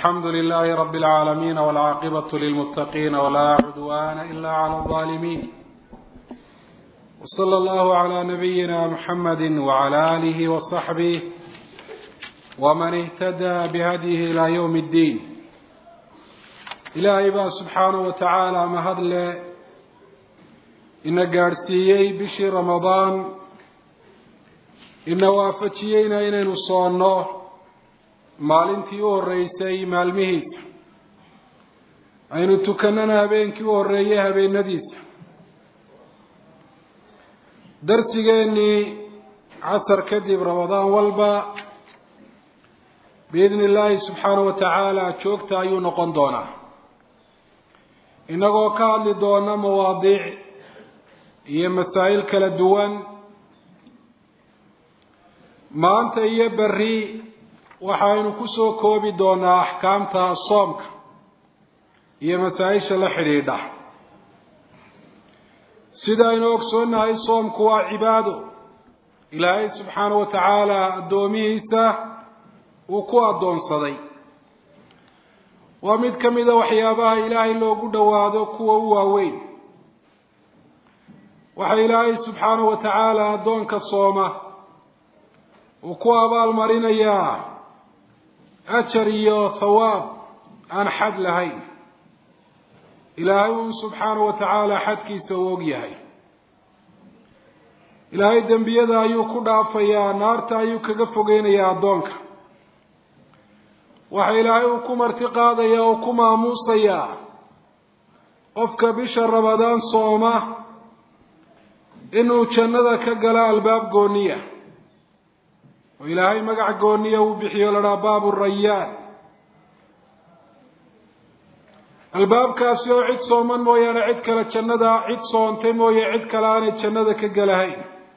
الحمد لله رب العالمين والعاقبة للمتقين ولا عدوان إلا على الظالمين وصلى الله على نبينا محمد وعلى آله وصحبه ومن اهتدى بهديه إلى يوم الدين ilaahay baa subxaanahu wa tacaala mahadle ina gaadhsiiyey bishii ramadaan ina waafajiyeyna inaynu soonno maalintii u horreysay maalmihiisa aynu tukannana habeenkii u horreeyey habeenadiisa darsigeennii casar kadib ramadaan walba biidni illaahi subxaanahu wa tacaala joogta ayuu noqon doonaa innagoo ka hadli doona mawaadiic iyo masaa'il kala duwan maanta iyo berri waxaynu ku soo koobi doonaa axkaamta soomka iyo masaa-isha la xidhiidha sida aynu ogsoonnahay soomku waa cibaado ilaahay subxaanahu wa tacaala addoomihiisa uu ku addoonsaday waa mid ka mida waxyaabaha ilaahay loogu dhowaado kuwa u waaweyn waxa ilaahay subxaanahu wa tacaala addoonka sooma uu ku abaalmarinayaa ajar iyo thawaab aan xad lahayn ilaahay uu subxaanahu wa tacaala xadkiisa u og yahay ilaahay dembiyada ayuu ku dhaafayaa naarta ayuu kaga fogeynayaa addoonka waxa ilaahay uu ku marti qaadaya oo ku maamuusayaa qofka bisha ramadaan sooma inuu jannada ka gala albaab gooniya oo ilaahay magac gooniya uu bixiyo ladhaa baabu rayaan albaabkaasi oo cid sooman mooyaane cid kale jannada cid soontay mooye cid kale aanay jannada ka galahayn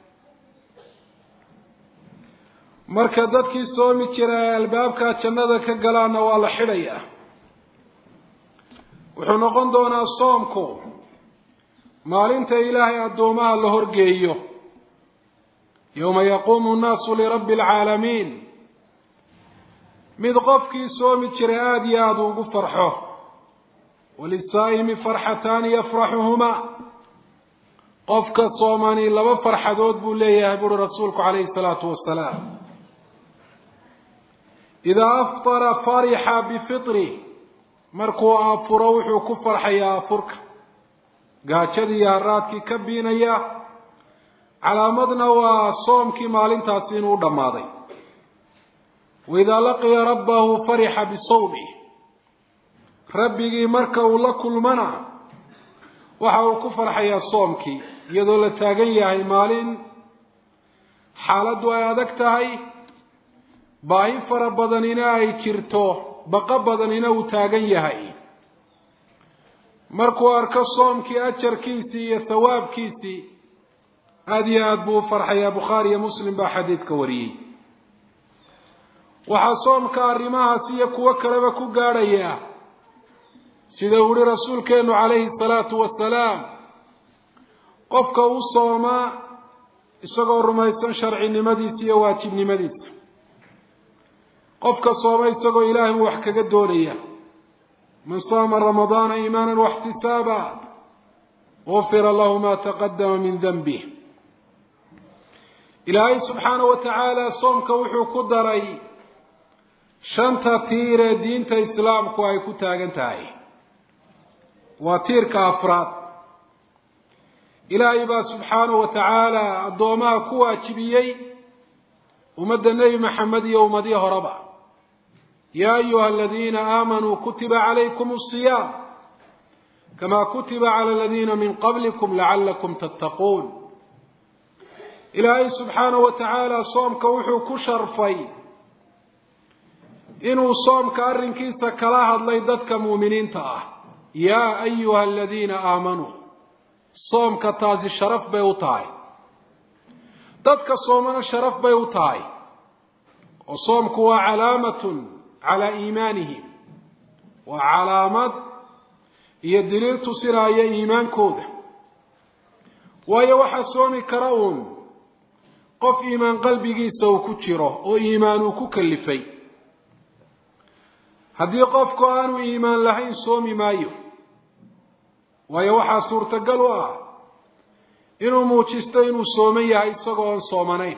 marka dadkii soomi jira ee albaabkaa jannada ka galaana waa la xidhayaa wuxuu noqon doonaa soomku maalinta ilaahay addoomaha la horgeeyo yowma yaquumu nnaasu lirabbi alcaalamiin mid qofkii soomi jiray aada iyo aada ugu farxo walisaa'imi farxataani yafraxuhumaa qofka soomani laba farxadood buu leeyahay buuri rasuulku calayhi salaatu wasalaam idaa aftara farixa bifitri markuu afuro wuxuu ku farxayaa afurka gaajadii iyo haraadkii ka biinaya calaamadna waa soomkii maalintaasi inuu dhammaaday waidaa laqiya rabbahu farixa bisawmi rabbigii marka uu la kulmana waxa uu ku farxayaa soomkii iyadoo la taagan yahay maalin xaaladdu ay adag tahay baahi fara badanina ay jirto baqo badanina uu taagan yahay markuu arko soomkii ajarkiisii iyo thawaabkiisii aada iyo aada buu u farxayaa bukhaari iyo muslim baa xadiidka wariyey waxaa soomka arrimahaas iyo kuwo kaleba ku gaadhaya sida uu yihi rasuulkeenu calayhi salaatu wasalaam qofka u sooma isagoo rumaysan sharcinimadiisa iyo waajibnimadiisa qofka sooma isagoo ilaahay uu wax kaga doonaya man saama ramadaana iimaana waxtisaaba gufira lahu ma taqadama min danbih ilaahay subxaanahu wa tacaala soomka wuxuu ku daray shanta tiir ee diinta islaamku ay ku taagan tahay waa tiirka afraad ilaahay baa subxaanahu wa tacaala addoomaha ku waajibiyey ummadda nebi maxamed iyo ummadii horeba yaa ayuha aladiina aamanuu kutiba calaykum asiyaam kamaa kutiba cala aladiina min qablikum lacalakum tattaquun ilaahay subxaanahu wa tacaala soomka wuxuu ku sharfay inuu soomka arrinkiisa kala hadlay dadka muuminiinta ah yaa ayuha aladiina aamanuu soomka taasi sharaf bay u tahay dadka soomana sharaf bay u tahay oo soomku waa calaamatun calaa iimaanihim waa calaamad iyo daliil tusinaya iimaankooda waayo waxaa soomi kara uun qof iimaan qalbigiisa uu ku jiro oo iimaan uu ku kalifay haddii qofku aanu iimaan lahayn soomi maayo waayo waxaa suurtagal u ah inuu muujisto inuu sooman yahay isagoo oon soomanayn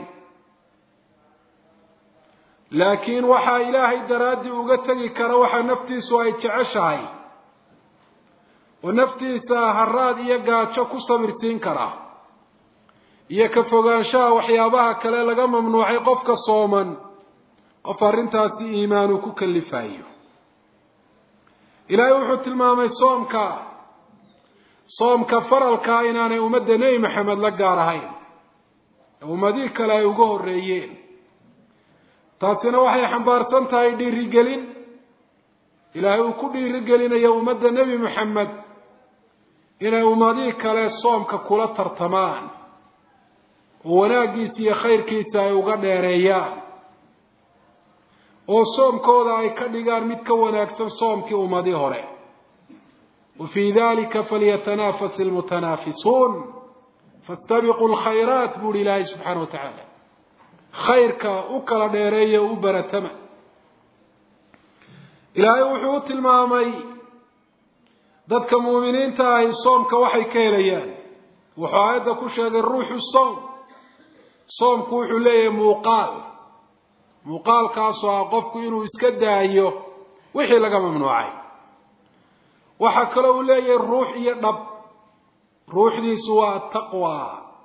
laakiin waxaa ilaahay daraaddii uga tegi kara waxaa naftiisu ay jeceshahay oo naftiisa haraad iyo gaajo ku sabirsiin kara iyo ka fogaanshaha waxyaabaha kale laga mamnuucay qofka sooman qof arrintaasi iimaanu ku kalifayo ilaahay wuxuu tilmaamay soomka soomka faralkaa inaanay ummadda nebi maxamed la gaar ahayn ummadihii kale ay uga horreeyeen taasina waxay xambaarsan tahay dhiirigelin ilaahay uu ku dhiirigelinayo ummadda nebi maxamed inay ummadihii kale soomka kula tartamaan oo wanaaggiisa iyo khayrkiisa ay uga dheereeyaan oo soomkooda ay ka dhigaan mid ka wanaagsan soomkii ummadii hore wa fii dalika falyatanafas ilmutanaafisuun fastabiquu lkhayraat buuhi ilaahay subxaana wa tacaala khayrka u kala dheereeya o u baratama ilaahay wuxuu u tilmaamay dadka muuminiinta ahi soomka waxay ka helayaan wuxuu aayadda ku sheegay ruuxu soom soomku wuxuu leeyahay muuqaal muuqaalkaasoo ah qofku inuu iska daayo wixii laga mamnuucay waxaa kaloo uu leeyahay ruux iyo dhab ruuxdiisu waa ataqwa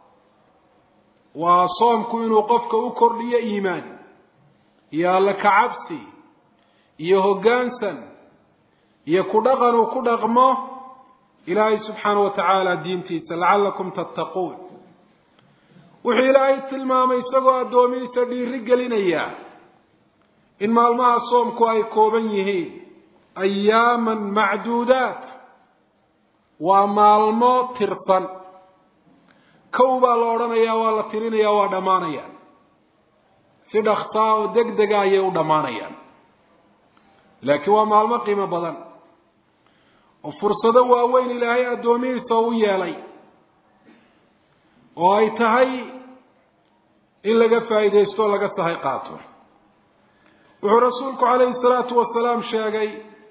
waa soomku inuu qofka u kordhiyo iimaan iyo alla kacabsi iyo hoggaansan iyo ku dhaqan uu ku dhaqmo ilaahay subxaana wa tacaala diintiisa lacallakum tattaquun wuxuu ilaahay tilmaamay isagoo addoomihiisa dhiiri gelinaya in maalmaha soomku ay kooban yihiin ayaaman macduudaat waa maalmo tirsan kow baa la odhanayaa waa la tirinayaa waa dhammaanayaan si dhaksaa oo deg dega ayay u dhammaanayaan laakiin waa maalmo qiimo badan oo fursado waaweyn ilaahay addoomihiisa u yeelay oo ay tahay in laga faa'iidaysto o laga sahay qaato wuxuu rasuulku calayhi salaatu wasalaam sheegay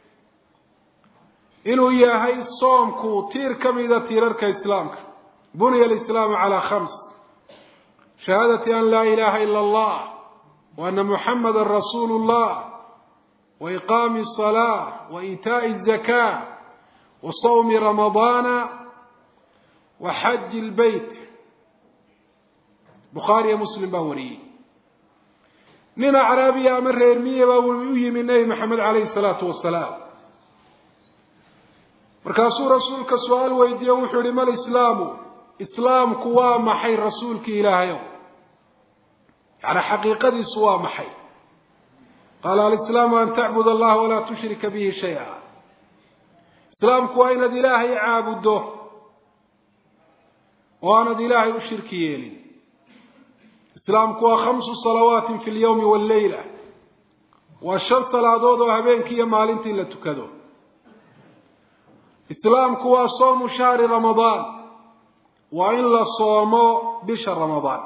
inuu yahay soomku tiir ka mida tiirarka islaamka buniya alislaamu calaa khams shahaadati an laa ilaha ila allah wa ana muxamada rasuulu llah wa iqaami asalaa wa iitaa'i azakaa wa sawmi ramadaana wa xaji lbeyt bukhaariyo muslim baa wariyey nin acraabiya ama reer miya baa u yimi nebi maxamed calayhi salaatu wasalaam markaasuu rasuulka su-aal weydiiye wuxuu yihi mal islaamu islaamku waa maxay rasuulkii ilaahayow yani xaqiiqadiisu waa maxay qaala alislaamu an tacbud allaha walaa tushrika bihi shay-a islaamku waa inaad ilaahay caabuddo oo aanad ilaahay u shirki yeelin islaamku waa khamsu salawaatin fi lyawmi walleyla waa shan salaadood oo habeenkii iyo maalintii la tukado islaamku waa soomu shahri ramadaan waa in la soomo bisha ramadaan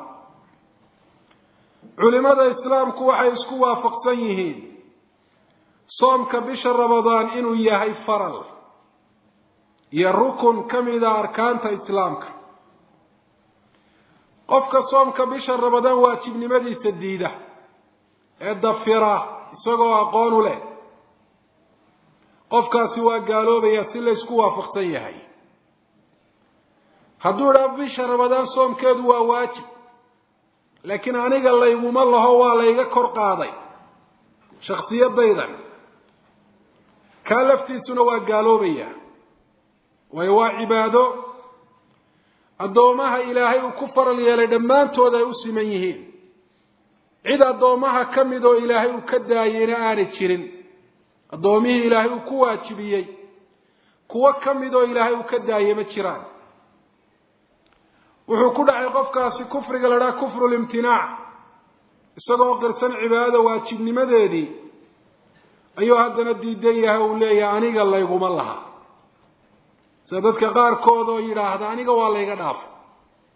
culimada islaamku waxay isku waafaqsan yihiin soomka bisha ramadaan inuu yahay faral iyo rukun ka mida arkaanta islaamka qofka soomka bisha ramadaan waajibnimadiisa diida ee dafira isagoo aqoon u leh qofkaasi waa gaaloobaya si laysku waafaqsan yahay hadduu idhaa bisha ramadaan soomkeedu waa waajib laakiin aniga layguma laho waa layga kor qaaday shaksiyadaydan kaa laftiisuna waa gaaloobaya waayo waa cibaado addoomaha ilaahay uu ku faral yeelay dhammaantood ay u siman yihiin cid addoomaha ka mid oo ilaahay uu ka daayeyna aanay jirin addoomihii ilaahay uu ku waajibiyey kuwo ka mid oo ilaahay uu ka daayey ma jiraan wuxuu ku dhacay qofkaasi kufriga la dhaha kufru limtinaac isagoo qirsan cibaadada waajibnimadeedii ayuu haddana diidan yahay uu leeyahay aniga layguma laha sida dadka qaarkood oo yidhaahda aniga waa layga dhaafo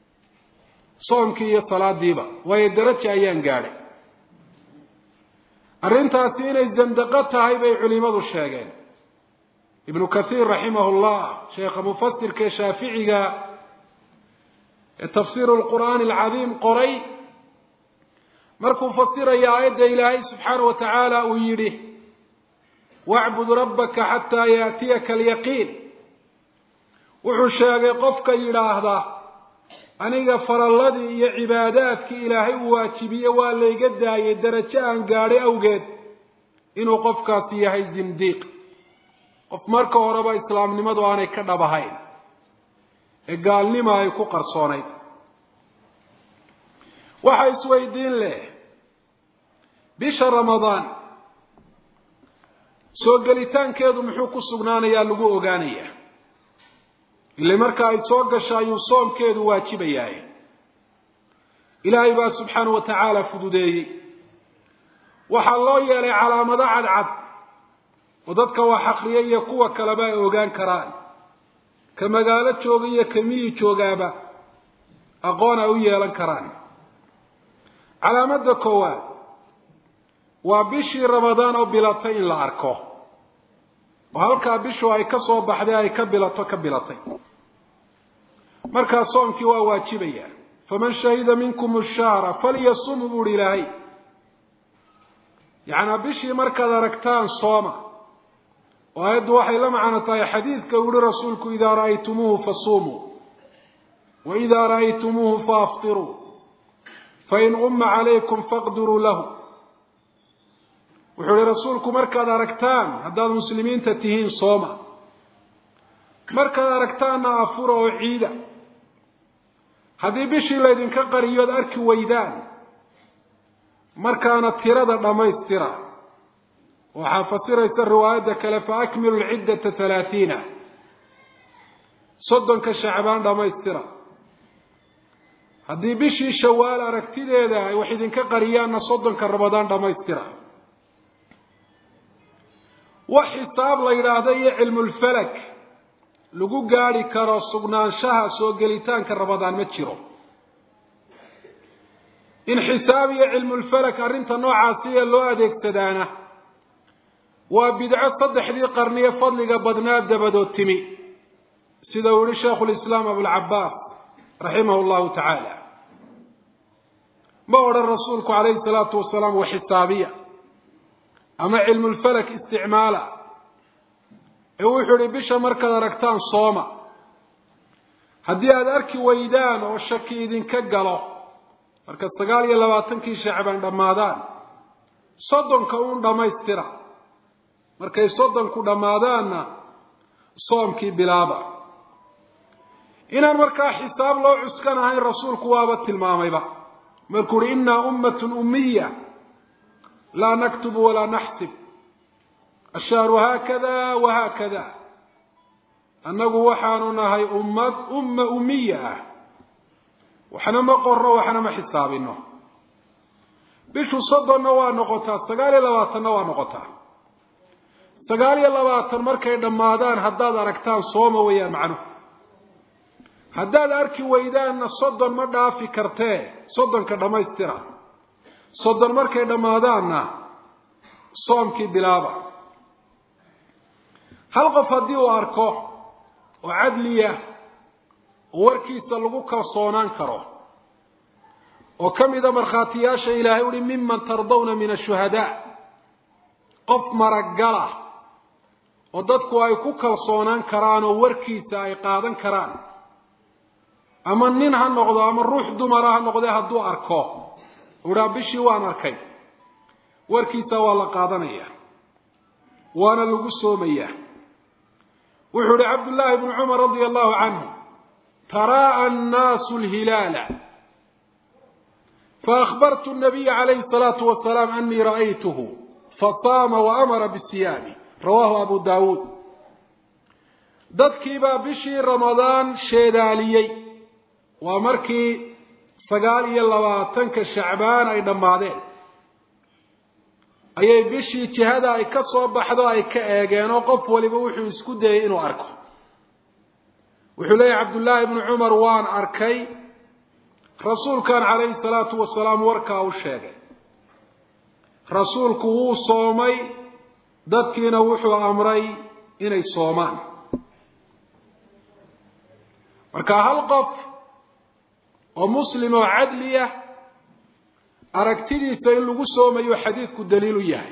soomkii iyo salaadiiba waayo daraja ayaan gaadhay arrintaasi inay zandaqo tahay bay culimadu sheegeen ibnu kathiir raximah llah sheekha mufasirka ee shaaficiga ee tafsiiru lqur'aani alcadiim qoray markuu fasiraya aayadda ilaahay subxaana wa tacaala uu yidhi wacbud rabbaka xataa yaatiyaka alyaqiin wuxuu sheegay qofka yidhaahda aniga faralladii iyo cibaadaadkii ilaahay uu waajibiye waa layga daayay darajo aan gaadhay awgeed inuu qofkaasi yahay zindiiq qof marka horeba islaamnimadu aanay ka dhab ahayn ee gaalnima ay ku qarsoonayd waxa isweydiin leh bisha ramadaan soo gelitaankeedu muxuu ku sugnaanayaa lagu ogaanayaa ile marka ay soo gasho ayuu soomkeedu waajibayahay ilaahay baa subxaana wa tacaala fududeeyey waxaa loo yeelay calaamado cadcad oo dadka wax akriya iyo kuwa kaleba ay ogaan karaan ka magaalo jooga iyo ka miyi joogaaba aqoon ay u yeelan karaan calaamadda koowaad waa bishii ramadaan oo bilatay in la arko oo halkaa bishu ay ka soo baxday ay ka bilato ka bilatay markaa soomkii waa waajibaya faman shahida minkum shahra falyasum buu uhi ilaahay yacnaa bishii markaad aragtaan sooma oo aayaddu waxay la macno tahay xadiidka uu yihi rasuulku idaa ra'aytumuuhu fasuumuu wa idaa ra'aytumuuhu faaftiruu fain umma calaykum faqdiruu lahu wuxuu ihi rasuulku markaad aragtaan haddaad muslimiinta tihiin sooma markaad aragtaanna afura oo ciida haddii bishii laydinka qariyood arki weydaan markaana tirada dhammaystira waxaa fasiraysa riwaayadda kale fa akmilu lciddata halaathiina soddonka shacbaan dhammaystira haddii bishii shawaal aragtideeda ay wax idinka qariyaanna soddonka ramadaan dhammaystira wax xisaab la yidhaahda iyo cilmulfalak lagu gaadhi karo sugnaanshaha soo gelitaanka ramadaan ma jiro in xisaab iyo cilmulfalak arrinta noocaasi ee loo adeegsadaana waa bidco saddexdii qarniye fadliga badnaa dabadood timi sida uu yihi shaikhu lislaam abulcabaas raximahu llahu tacaala ma odhan rasuulku calayhi salaatu wasalaam wa xisaabiya ama cilmulfalak isticmaala ee wuxuu ihi bisha markaad aragtaan sooma haddii aada arki weydaan oo shaki idinka galo marka sagaal iyo labaatankii shacbaan dhammaadaan soddonka uun dhammaystira markay soddonku dhammaadaanna soomkii bilaaba inaan markaa xisaab loo cuskan ahayn rasuulku waaba tilmaamayba markuu uhi innaa ummatun ummiya laa naktubu walaa naxsib ashahru haakada wa haakada annagu waxaanu nahay ummad umma ummiya ah waxna ma qorro waxna ma xisaabino bishu soddonna waa noqotaa sagaal iyo labaatanna waa noqotaa sagaal iyo labaatan markay dhammaadaan haddaad aragtaan sooma weeyaan macnuhu haddaad arki weydaanna soddon ma dhaafi kartee soddonka dhammaystira soddon markay dhammaadaanna soomkii bilaaba hal qof haddii uu arko oo cadliya oo warkiisa lagu kalsoonaan karo oo ka mida markhaatiyaasha ilaahay uhi miman tardawna min ashuhadaa qof maragala oo dadku ay ku kalsoonaan karaan oo warkiisa ay qaadan karaan ama nin ha noqdo ama ruux dumara ha noqdee hadduu arko uhaa bishii waan arkay warkiisa waa la qaadanaya waana lagu soomayaa wuxuu ihi cabdullaahi bnu cumar radia allahu canhu taraa'a annaasu lhilaala faأkhbartu الnabiya calayhi الsalaatu wasalaam anii ra'aytuhu fasaama waamara bisiyaami rawahu abu daawuud dadkiibaa bishii ramadaan sheedaaliyey waa markii sagaal iyo labaatanka shacbaan ay dhammaadeen ayay bishii jihada ay ka soo baxdo ay ka eegeen oo qof waliba wuxuu isku dayey inuu arko wuxuu leeyahy cabdullaahi bnu cumar waan arkay rasuulkan calayhi salaatu wasalaam warkaa u sheegay rasuulku wuu soomay dadkiina wuxuu amray inay soomaan marka hal qof oo muslim oo cadliya aragtidiisa in lagu soomayo xadiidku daliilu yahay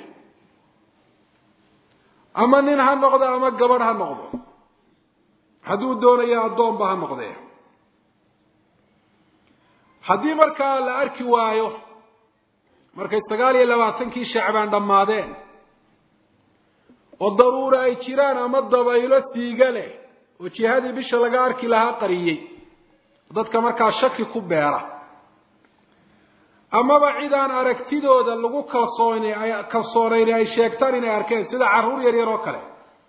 ama nin ha noqdo ama gabadh ha noqdo hadduu doonayo addoonba ha noqdee haddii markaa la arki waayo markay sagaal iyo labaatankii shacbaan dhammaadeen oo daruura ay jiraan ama dabaylo siiga leh oo jihadii bisha laga arki lahaa qariyey dadka markaa shaki ku beera amaba cid aan aragtidooda lagu kalsoon kalsoonayni ay sheegtaan inay arkeen sida carruur yar yar oo kale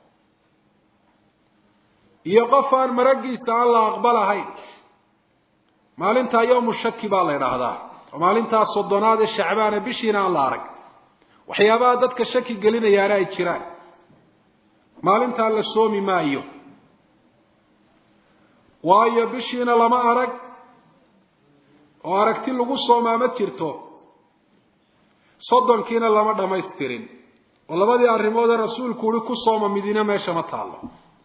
iyo qof aan maraggiisa aan la aqbalahayn maalintaa yowmu shaki baa la idhaahdaa oo maalintaa soddonaad ee shacbaane bishiina aan la arag waxyaabaha dadka shaki gelinayaana ay jiraan maalintaa la soomi maayo waayo bishiina lama arag oo aragti lagu soomaa ma jirto soddonkiina lama dhammaystirin oo labadii arrimoodee rasuulku uhi ku sooma midina meesha ma taallo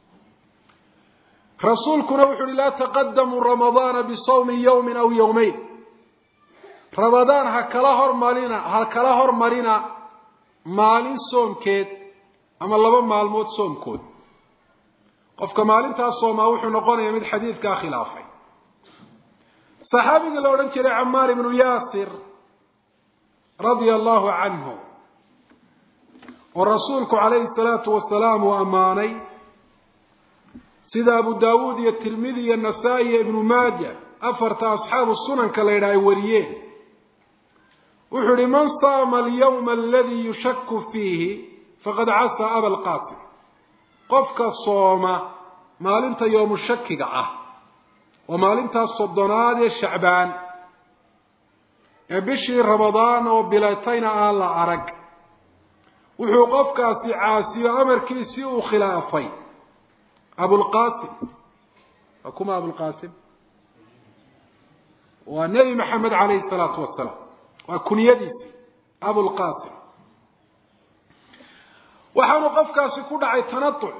rasuulkuna wuxu uhi laa taqadamuu ramadaana bisawmi yawmin aw yawmayn ramadaan ha kala hormarina ha kala hormarina maalin soomkeed ama laba maalmood soomkood qofka maalintaas soomaa wuxuu noqonayaa mid xadiidkaa khilaafay saxaabigii la odhan jiray camaar ibnu yaasir radia allahu canhu oo rasuulku calayhi salaatu wasalaam uu ammaanay sida abu daawuud iyo tirmidi iyo nasaa-i iyo ibnu maaja afarta asxaabu sunanka la yidhaha ay wariyeen wuxuu ihi man saama alyawma aladii yushaku fiihi faqad casaa aba lqaatil qofka sooma maalinta yoomu shakiga ah oo maalintaas soddonaad ee shacbaan ee bishii ramadaan oo bilatayna aan la arag wuxuu qofkaasi caasiyo amarkiisii uu khilaafay abulqasim waa kuma abulqasim waa nebi maxamed calayhi salaatu wasalaam waa kunyadiisi abulqasim waxaanu qofkaasi ku dhacay tanatuc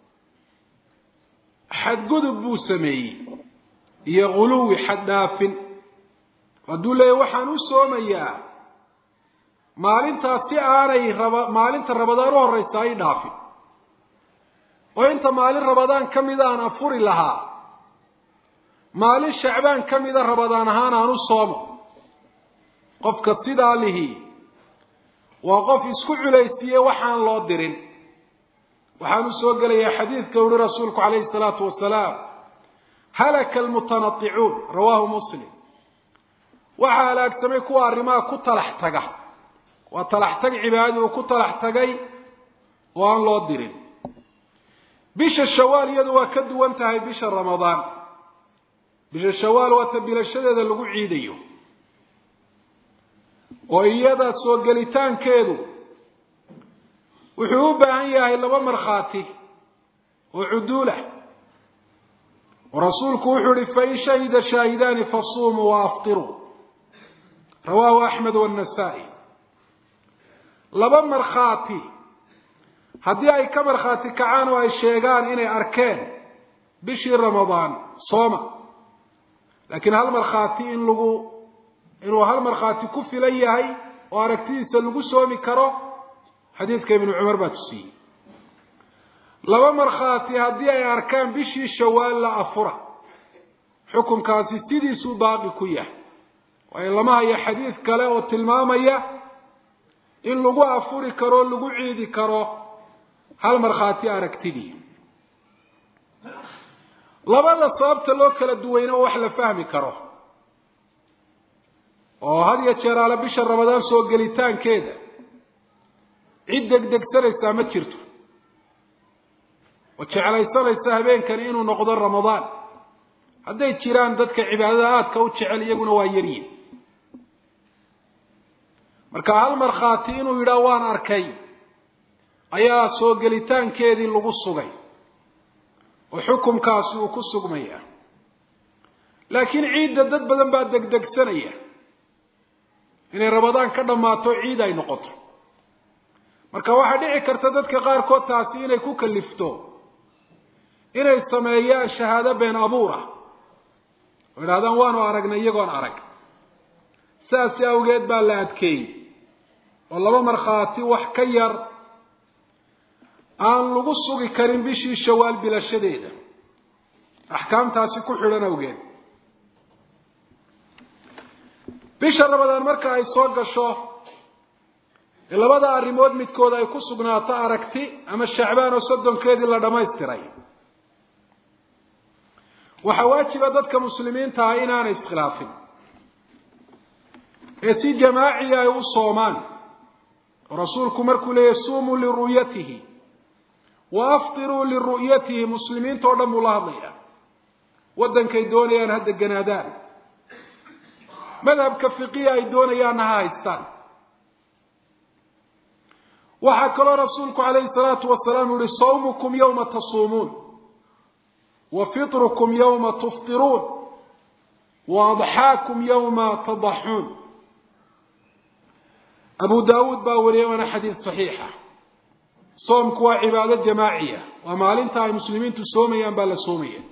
xadgudub buu sameeyey iyo guluwi xaddhaafin hadduu leeyahy waxaan u soomayaa maalintaas si aanay raba maalinta rabadaan u horraysa ay dhaafin oo inta maalin rabadaan ka mida aan afuri lahaa maalin shacbaan ka mida rabadaan ahaan aan u soomo qofka sidaa lihi waa qof isku culaysiiye waxaan loo dirin waxaan u soo gelayaa xadiidka uhi rasuulku calayhi salaatu wasalaam halaka almutanaicuun rawaahu muslim waxaa halaagsamay kuwa arrimaha ku talax taga waa talax tag cibaadadi uu ku talax tagay oo aan loo dirin bisha shawaal iyadu waa ka duwan tahay bisha ramadaan bisha shawaal waa ta bilashadeeda lagu ciidayo oo iyada soo gelitaankeedu wuxuu u baahan yahay laba markhaati oo cuduulah oo rasuulku wuxuu ihi fain shahida shaahidaani fasuumuu wa aftiruu rawaahu axmed wannasaa'i laba markhaati haddii ay ka markhaati kacaan oo ay sheegaan inay arkeen bishii ramadaan sooma laakiin hal markhaati in lagu inuu hal markhaati ku filan yahay oo aragtidiisa lagu soomi karo xadiidka ibnu cumar baa tusiyey laba markhaati haddii ay arkaan bishii shawaal la afura xukunkaasi sidiisuu baaqi ku yahay waayo lama hayo xadiid kale oo tilmaamaya in lagu afuri karo o lagu ciidi karo hal markhaati aragtidii labada sababta loo kala duwayna oo wax la fahmi karo oo had iyo jeer aale bisha ramadaan soo gelitaankeeda cid degdegsanaysaa ma jirto oo jeclaysanaysa habeenkani inuu noqdo ramadaan hadday jiraan dadka cibaadada aadka u jecel iyaguna waa yaryihin marka hal markhaati inuu yidhaah waan arkay ayaa soo gelitaankeedii lagu sugay oo xukumkaasi uu ku sugmaya laakiin ciidda dad badan baa degdegsanaya inay ramadaan ka dhammaato ciid ay noqoto marka waxaa dhici karta dadka qaarkood taasi inay ku kalifto inay sameeyaan shahaado been abuur ah oo idhahdaan waanu aragnay iyagoon arag saas awgeed baa la adkeeyey oo laba markhaati wax ka yar aan lagu sugi karin bishii shawaal bilashadeeda axkaamtaasi ku xidhan awgeed bisha rabadaan marka ay soo gasho ee labada arrimood midkood ay ku sugnaato aragti ama shacbaan oo soddonkeedii la dhammaystiray waxaa waajiba dadka muslimiinta ah inaanay iskhilaafin ee si jamaaciya ay u soomaan oo rasuulku markuu leeyahy suumuu liru'yatihi wa aftiruu liru'yatihi muslimiinta o dhan buu la hadlayaa waddankay doonayaan ha deganaadaan madhabka fiqiya ay doonayaanna ha haystaan waxaa kaloo rasuulku calayhi salaatu wasalaam yihi sawmukum yowma tasuumuun wa fitrukum yowma tuftiruun wa adxaakum yowma tadaxuun abu daawuud baa wariyay waana xadiid saxiixa soomku waa cibaado jamaaciya waa maalinta ay muslimiintu soomayaan baa la soomaya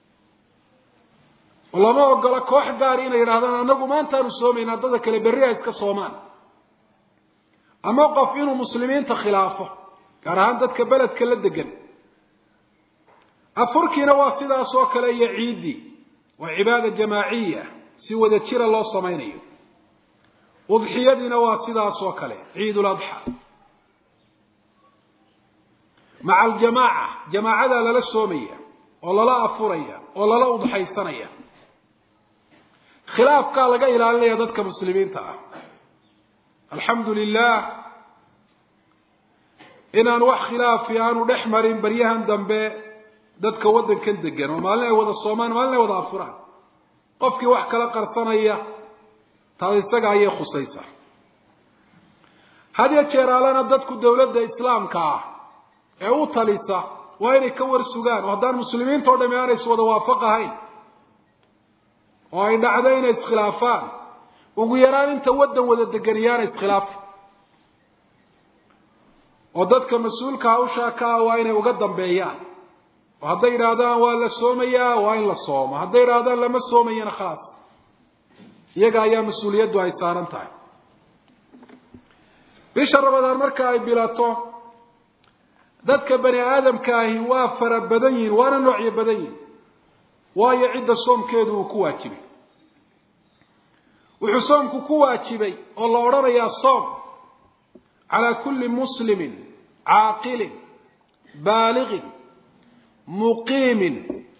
oo lama ogola koox gaari inay yidhahdaan annagu maantaanu soomaynaa dada kale berri ha iska soomaan ama qof inuu muslimiinta khilaafo gaar ahaan dadka beledka la degan afurkiina waa sidaas oo kale iyo ciiddii waa cibaada jamaaciya si wada jira loo samaynayo udxiyadiina waa sidaas oo kale ciid ladxa maca aljamaaca jamaacadaa lala soomaya oo lala afuraya oo lala udxaysanaya khilaafkaa laga ilaalinaya dadka muslimiinta ah alxamdu lilah inaan wax khilaafi aanu dhex marin baryahan dambe dadka waddankan degan oo maalin ay wada soomaan maalin ay wada afuraan qofkii wax kala qarsanaya taas isaga ayay khusaysaa had ya jeeraalana dadku dawladda islaamka ah ee u talisa waa inay ka war sugaan oo haddaan muslimiinta o dhami aanay is wada waafaq ahayn oo ay dhacdo inay iskhilaafaan ugu yaraan inta waddan wada deganiyaana iskhilaafa oo dadka mas-uulka hawshaa ka ah waa inay uga dambeeyaan oo hadday yidhaahdaan waa la soomayaa waa in la soomo hadday yidhaahdaan lama soomayana khalaas iyaga ayaa mas-uuliyaddu ay saaran tahay bisha rabadaan marka ay bilato dadka bani aadamka ahi waa fara badan yihin waana noocyo badan yihin waayo cidda soomkeedu uu ku waajibay wuxuu soomku ku waajibay oo la odhanayaa soom calaa kulli muslimin caaqilin baaliqin muqiimin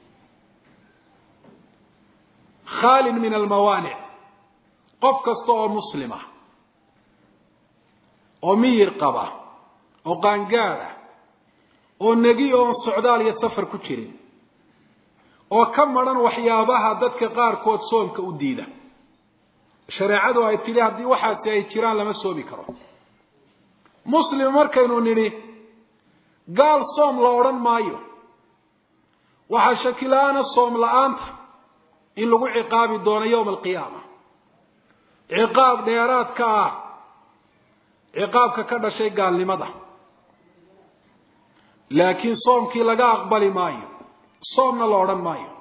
khaalin min almawaanic qof kasta oo muslima oo miyir qaba oo qaangaada oo negi oon socdaal iyo safar ku jirin oo ka madhan waxyaabaha dadka qaarkood soomka u diida shareecadu ay tidhi haddii waxaasi ay jiraan lama soomi karo muslim markaynu nidhi gaal soom la odhan maayo waxaa shakila-aana soom la-aanta in lagu ciqaabi doono yowma alqiyaama ciqaab dheeraadka ah ciqaabka ka dhashay gaalnimada laakiin soomkii laga aqbali maayo soomna la odhan maayo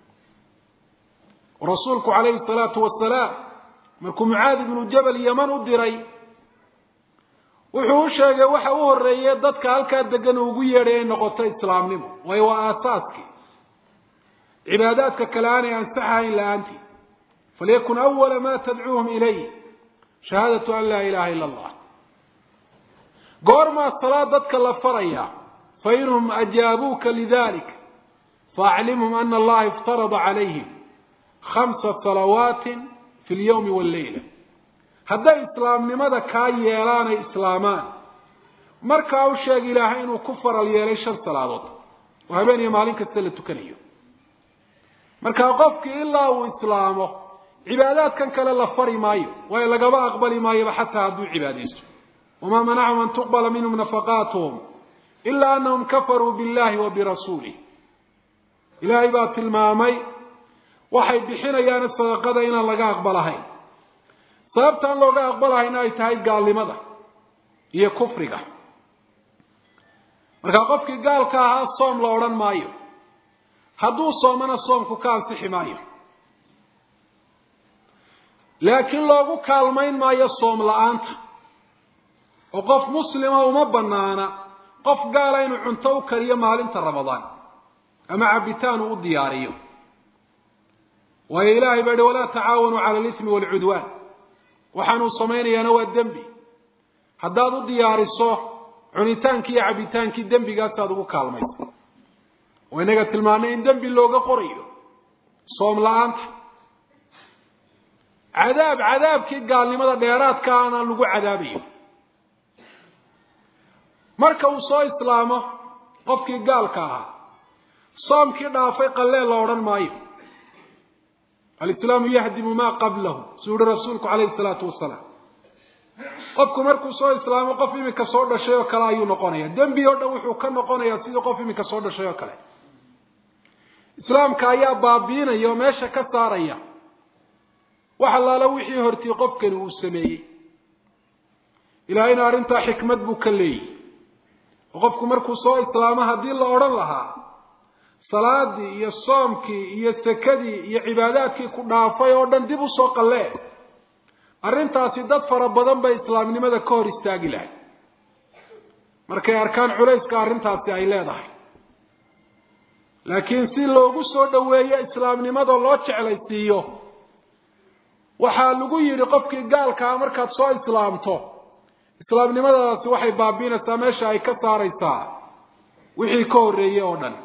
rasuulku calayhi salaatu wasalaam markuu mucaadi ibnu jabal yeman u diray wuxuu u sheegay waxa u horreeye dadka halkaa degan ugu yeedhay ay noqoto islaamnimo waayo waa aasaaskii cibaadaadka kale aanay ansaxahayn la-aantii falyakun awala ma tadcuuhum ilayh shahaadatu an laa ilaha ila allah goormaa salaad dadka la faraya fainhum ajaabuuka lidalik faaclimhum ana allaha iftarada calayhim khamsa salawaatin fi lyawmi walleyla hadday islaamnimada kaa yeelaan ay islaamaan markaa u sheeg ilaahay inuu ku faral yeelay shan salaadood oo habeen iyo maalin kasta la tukanayo markaa qofkii ilaa uu islaamo cibaadaadkan kale la fari maayo waayo lagaba aqbali maayoba xataa hadduu cibaadaysto wamaa manacahum an tuqbala minhum nafaqaatuhum ila anahum kafaruu billahi wa birasuulih ilaahay baa tilmaamay waxay bixinayaan sadaqada inaan laga aqbalahayn sababtaan looga aqbalahayna ay tahay gaalnimada iyo kufriga markaa qofkii gaalka ahaa soom la odhan maayo hadduu soomana soomku ka ansixi maayo laakiin loogu kaalmayn maayo soom la-aanta oo qof muslima uma banaana qof gaala inuu cunto u kariyo maalinta ramadaan ama cabitaan uu u diyaariyo waayo ilaahay baa yihi walaa tacaawanuu cala alithmi waalcudwaan waxaanuu samaynayaana waa dembi haddaad u diyaariso cunitaankii iyo cabitaankii dembigaasaad ugu kaalmaysa oo inaga tilmaanay in dembi looga qorayo soom la-aanta cadaab cadaabkii gaalnimada dheeraadka ana lagu cadaabayo marka uu soo islaamo qofkii gaalka ahaa soomkii dhaafay qalleen la odhan maayo alislaamu yahdimu maa qablahu suu yihi rasuulku calayhi salaatu wasalaam qofku markuu soo islaamo qof iminka soo dhashay oo kale ayuu noqonaya dembi oo dhan wuxuu ka noqonayaa sidii qof iminka soo dhashay oo kale islaamka ayaa baabiinaya oo meesha ka saaraya wax allaala wixii hortii qofkani uu sameeyey ilaahayna arrintaa xikmad buu ka leeyihi oo qofku markuu soo islaamo haddii la odhan lahaa salaadii iyo soomkii iyo sekadii iyo cibaadaadkii ku dhaafay oo dhan dib usoo qallee arrintaasi dad fara badan bay islaamnimada ka hor istaagi lahay markay arkaan culayska arrintaasi ay leedahay laakiin si loogu soo dhoweeyo islaamnimada loo jeclaysiiyo waxaa lagu yidhi qofkii gaalkaa markaad soo islaamto islaamnimadaasi waxay baabiinaysaa meesha ay ka saaraysaa wixii ka horreeyey oo dhan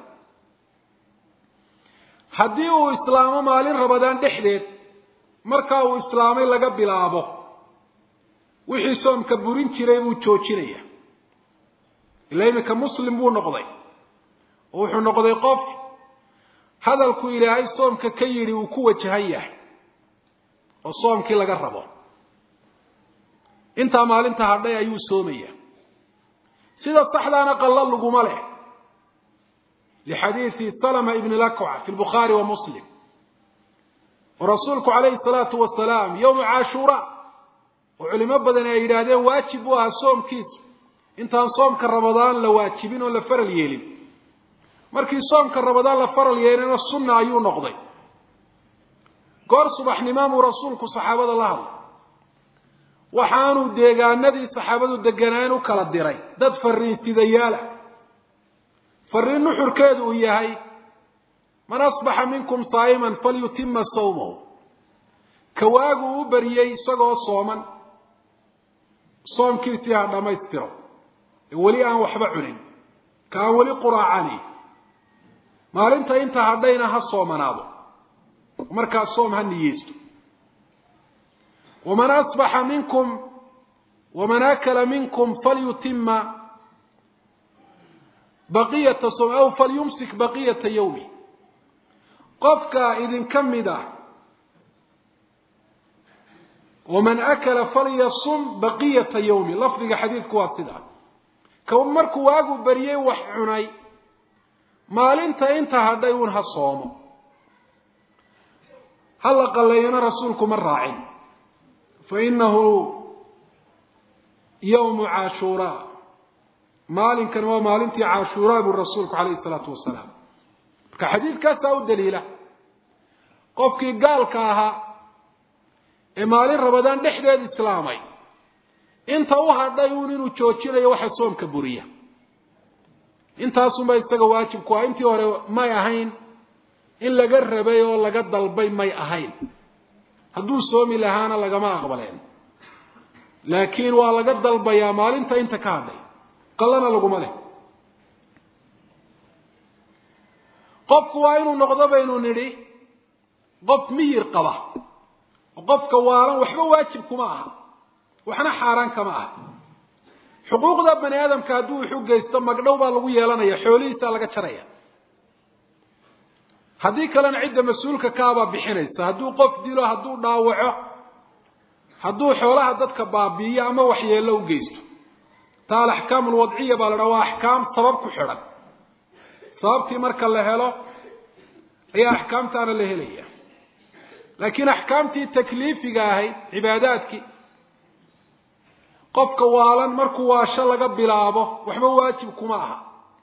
haddii uu islaamo maalin rabadaan dhexdeed markaa uu islaamay laga bilaabo wixii soomka burin jiray buu joojinaya ila iminka muslim buu noqday oo wuxuu noqday qof hadalku ilaahay soomka ka yidhi uu ku wajahan yahay oo soomkii laga rabo intaa maalinta hadhay ayuu soomaya sida saxdaana qallo laguma leh lixadiidi salama ibni lakwa fi lbukhaari wa muslim oo rasuulku calayhi salaatu wasalaam yowmu cashuura oo culimo badan ay yidhaahdeen waajib u ahaa soomkiisu intaan soomka ramadaan la waajibin oo la faral yeelin markii soomka ramadaan la faral yeelina sunna ayuu noqday goor subaxnimaamuu rasuulku saxaabada la hadlay waxaanuu deegaanadii saxaabadu deganaan u kala diray dad fariinsidayaala fariin nuxurkeedu uu yahay man asbaxa minkum saa'iman falyutima sawmahu kawaagu u bariyey isagoo sooman soomkiisii ha dhammaystiro ee weli aan waxba cunin ka aan weli quraacani maalinta inta hadhayna ha soomanaado markaa soom ha niyeysto waman asbaxa minkum waman akala minkum falyutima baqiyata sowm aw falyumsik baqiyata yawmi qofka idinka mid ah waman akala falyasum baqiyata yawmi lafdiga xadiidku waa sidaa ka markuu waagu bariyey wax cunay maalinta inta hadhay uun ha soomo ha la qalleeyana rasuulku ma raacin fa inahu yawmu cashuuraa maalinkan waa maalintii cashuuraa buu rasuulku calayhi salaatu wasalaam marka xadiidkaasaa u daliila qofkii gaalka ahaa ee maalin rabadaan dhexdeed islaamay inta u hadhay uun inuu joojinayo waxa soomka buriya intaasunba isaga waajibku ah intii hore may ahayn in laga rabay oo laga dalbay may ahayn hadduu soomi lahaana lagama aqbaleen laakiin waa laga dalbayaa maalinta inta ka hadhay qallana laguma leh qofku waa inuu noqdo baynu nidhi qof miyir qaba oo qofka waalan waxba waajib kuma aha waxna xaaraan kama aha xuquuqda bani aadamka hadduu wuxu geysto magdhow baa lagu yeelanaya xoolihiisaa laga jaraya haddii kalena cidda mas-uulka kaabaa bixinaysa hadduu qof dilo hadduu dhaawaco hadduu xoolaha dadka baabiiyo ama waxyeello u geysto taa alaxkaam alwadciya baa la dhaha waa axkaam sabab ku xidhan sababtii marka la helo ayaa axkaamtaana la helaya laakiin axkaamtii takliifiga ahayd cibaadaadkii qofka waalan markuu waasho laga bilaabo waxba waajib kuma aha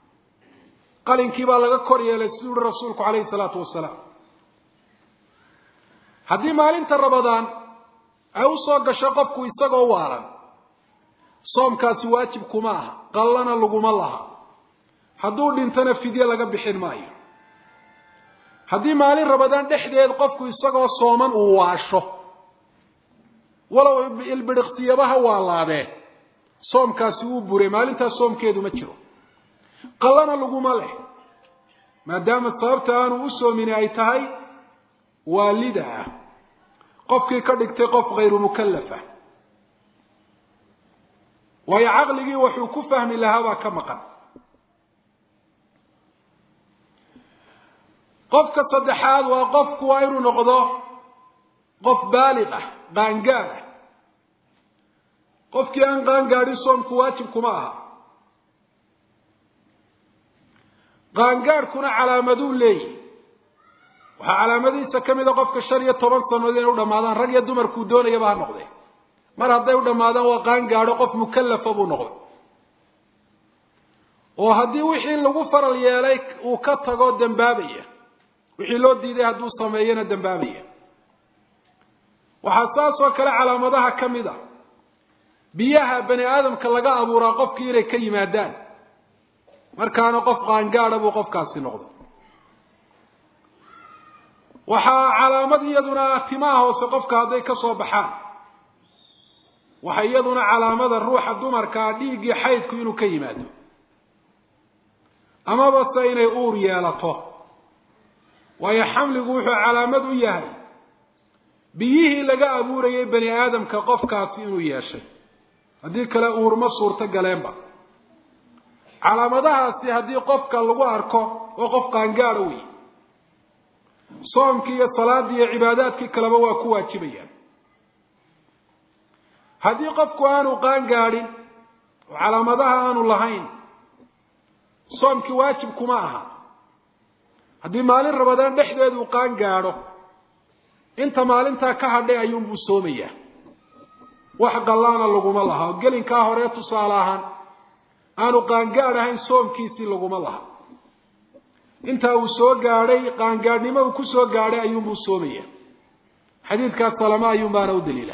qalinkii baa laga kor yeelay siduu uhi rasuulku calayhi salaatu wasalaam haddii maalinta rabadaan ay u soo gasho qofku isagoo waalan soomkaasi waajib kuma aha qallana laguma laha hadduu dhintana fidye laga bixin maayo haddii maalin rabadaan dhexdeed qofku isagoo sooman uu waasho walow ilbidhiqsiyabaha waa laabee soomkaasi wuu buray maalintaas soomkeedu ma jiro qallana laguma leh maadaama sababta aanu u soomini ay tahay waalida ah qofkii ka dhigtay qof khayru mukallafa waayo caqligii wuxuu ku fahmi lahaa baa ka maqan qofka saddexaad waa qofku waa inuu noqdo qof baaliq ah qaangaad ah qofkii aan qaangaadhin soomku waajib kuma aha qaangaadhkuna calaamaduu leeyahy waxaa calaamadihiisa ka mid a qofka shan iyo toban sanood inay u dhammaadaan rag iyo dumarkuu doonayaba ha noqdee mar hadday u dhammaadaan waa qaangaadho qof mukallafa buu noqday oo haddii wixii lagu faral yeelay uu ka tago dembaabaya wixii loo diiday hadduu sameeyana dembaabaya waxaa saas oo kale calaamadaha ka mid a biyaha bani aadamka laga abuuraa qofkii inay ka yimaadaan markaana qof qaangaadha buu qofkaasi noqday waxaa calaamad iyaduna timaha hoose qofka hadday ka soo baxaan waxa iyaduna calaamada ruuxa dumarkaa dhiiggii xaydku inuu ka yimaado amaba se inay uur yeelato waayo xamligu wuxuu calaamad u yahay biyihii laga abuurayay bani aadamka qofkaasi inuu yeeshay haddii kale uurma suurto galeenba calaamadahaasi haddii qofka lagu arko oo qof qaangaadho wey soomkii iyo salaaddii iyo cibaadaadkii kaleba waa ku waajibayaan haddii qofku aanu qaangaadhin oo calaamadaha aanu lahayn soomkii waajib kuma aha haddii maalin rabadaan dhexdeeduu qaangaadho inta maalintaa ka hadhay ayuunbuu soomayaa wax qallaana laguma laha oo gelinkaa hore tusaale ahaan aanu qaangaadh ahayn soomkiisii laguma laha intaa uu soo gaadhay qaangaadhnimo uu ku soo gaadhay ayuunbuu soomaya xadiidkaas salama ayuunbaana u daliila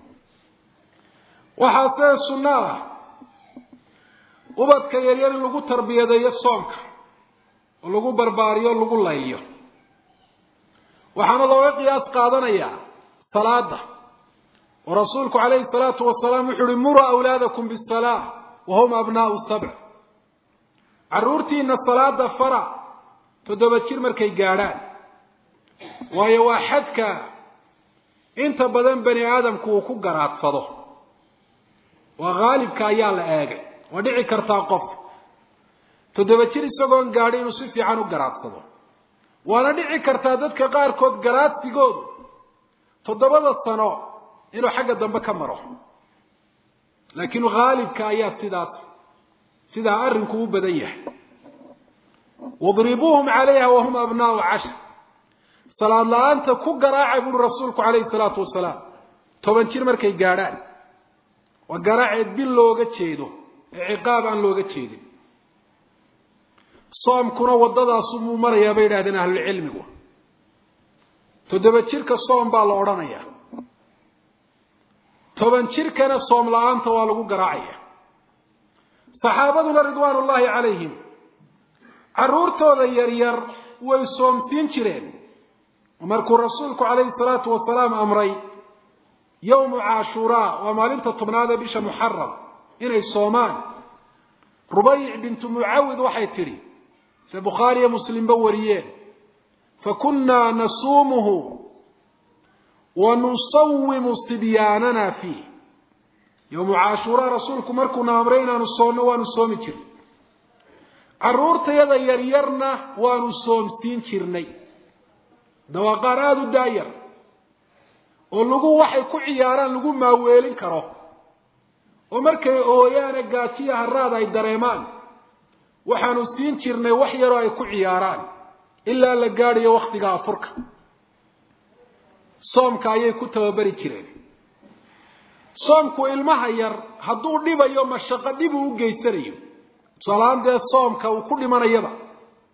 waxaa see sunno ah ubadka yaryar in lagu tarbiyadeeyo soomka oo lagu barbaariyo o lagu layliyo waxaana looga qiyaas qaadanayaa salaada oo rasuulku calayhi salaatu wasalaam wuxu uhi muruu awlaadakum bisalaa wahum abnaau sabc carruurtiina salaada fara toddoba jir markay gaadhaan waayo waa xadka inta badan bani aadamku uu ku garaadsado waa haalibka ayaa la eegay waa dhici kartaa qof toddoba jir isagoon gaadhi inuu si fiican u garaadsado waana dhici kartaa dadka qaarkood garaadsigoodu toddobada sano inuu xagga dambe ka maro laakiin haalibka ayaa sidaas sidaa arrinku u badan yahay wadribuuhum calayha wahum abnaau cashar salaad la-aanta ku garaaca buuri rasuulku calayhi salaatu wasalaam toban jir markay gaadhaan waa garaaceed bil looga jeedo ee ciqaab aan looga jeedin soomkuna waddadaasumuu marayaa bay yidhahdeen ahlulcilmigu toddoba jirka soom baa la odhanayaa toban jirkana soom la-aanta waa lagu garaacaya saxaabaduna ridwaan ullaahi calayhim carruurtooda yaryar way soomsiin jireen markuu rasuulku calayhi salaatu wasalaam amray yowmu caashuuraa waa maalinta tobnaad ee bisha muxaram inay soomaan rubayc bintu mucawid waxay tidhi se bukhaariyo muslimba wariyeen fakunnaa nasuumuhu wa nusawimu sibyaanana fiih yowmu caashuuraa rasuulku markuuna amray inaanu soonno waanu soomi jirnay carruurtayada yaryarna waanu soomsiin jirnay dawaaqaar aada u daayar oo lagu waxay ku ciyaaraan lagu maaweelin karo oo markay ooyaane gaajiya haraad ay dareemaan waxaanu siin jirnay wax yaroo ay ku ciyaaraan ilaa la gaadhayo wakhtiga afurka soomka ayay ku tababari jireen soomku ilmaha yar hadduu dhibayo mashaqo dhib uu u geysanayo tusaalahaan dee soomka uu ku dhimanayaba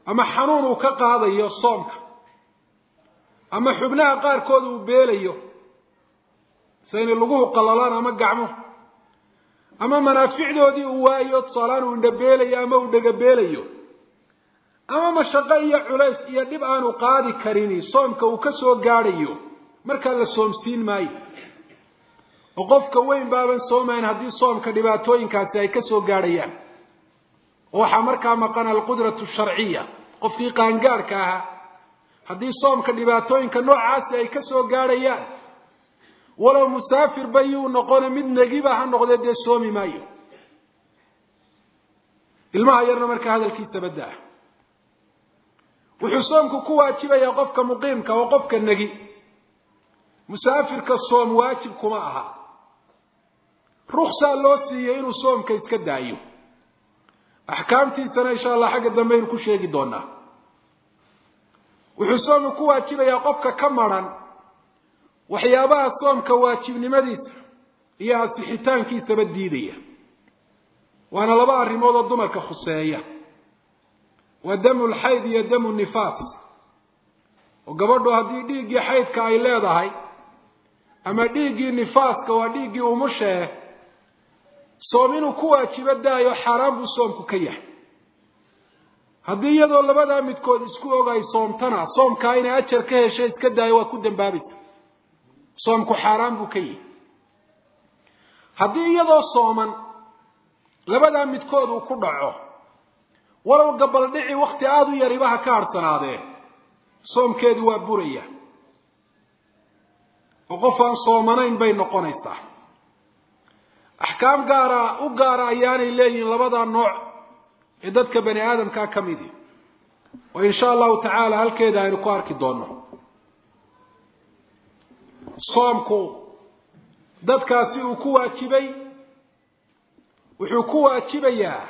ama xanuun uu ka qaadayo soomka ama xubnaha qaarkood uu beelayo sida inay laguhu qallalaan ama gacmo ama manaaficdoodii uu waayo tusaalaan uu indhabeelayo ama uu dhegabeelayo ama mashaqo iyo culays iyo dhib aanu qaadi karini soomka uu ka soo gaadhayo markaa la soomsiin maayo oo qofka weyn baaban soomayn haddii soomka dhibaatooyinkaasi ay ka soo gaadhayaan oo waxaa markaa maqan alqudratu sharciya qofkii qaangaadhka ahaa haddii soomka dhibaatooyinka noocaasi ay ka soo gaadhayaan walow musaafir ba yuu noqone mid negiba ha noqdee dee soomi maayo ilmaha yarna markaa hadalkiisa baddaa wuxuu soomku ku waajibayaa qofka muqiimka oo qofka negi musaafirka soom waajib kuma aha ruksaa loo siiyey inuu soomka iska daayo axkaamtiisana insha allah xagga dambe aynu ku sheegi doonaa wuxuu soomku ku waajibayaa qofka ka maran waxyaabaha soomka waajibnimadiisa iyo asixitaankiisaba diidaya waana laba arrimood oo dumarka khuseeya waa damu lxayd iyo damu nifaas oo gabadhu haddii dhiiggii xaydka ay leedahay ama dhiiggii nifaaska waa dhiiggii umushee soom inuu ku waajibo daayo xaaraan buu soomku ka yahay haddii iyadoo labadaa midkood isku og ay soomtana soomkaa inay ajar ka hesho iska daayo waad ku dambaabaysa soomku xaaraan buu ka yihi haddii iyadoo sooman labadaa midkood uu ku dhaco walow gabaldhici wakti aada u yariba ha ka harhsanaadee soomkeedu waa buraya oo qof aan soomanayn bay noqonaysaa axkaam gaara u gaara ayaanay leeyihiin labadaa nooc ee dadka bani aadamkaa ka midi oo insha allahu tacaala halkeeda aynu ku arki doonno soomku dadkaasi uu ku waajibay wuxuu ku waajibayaa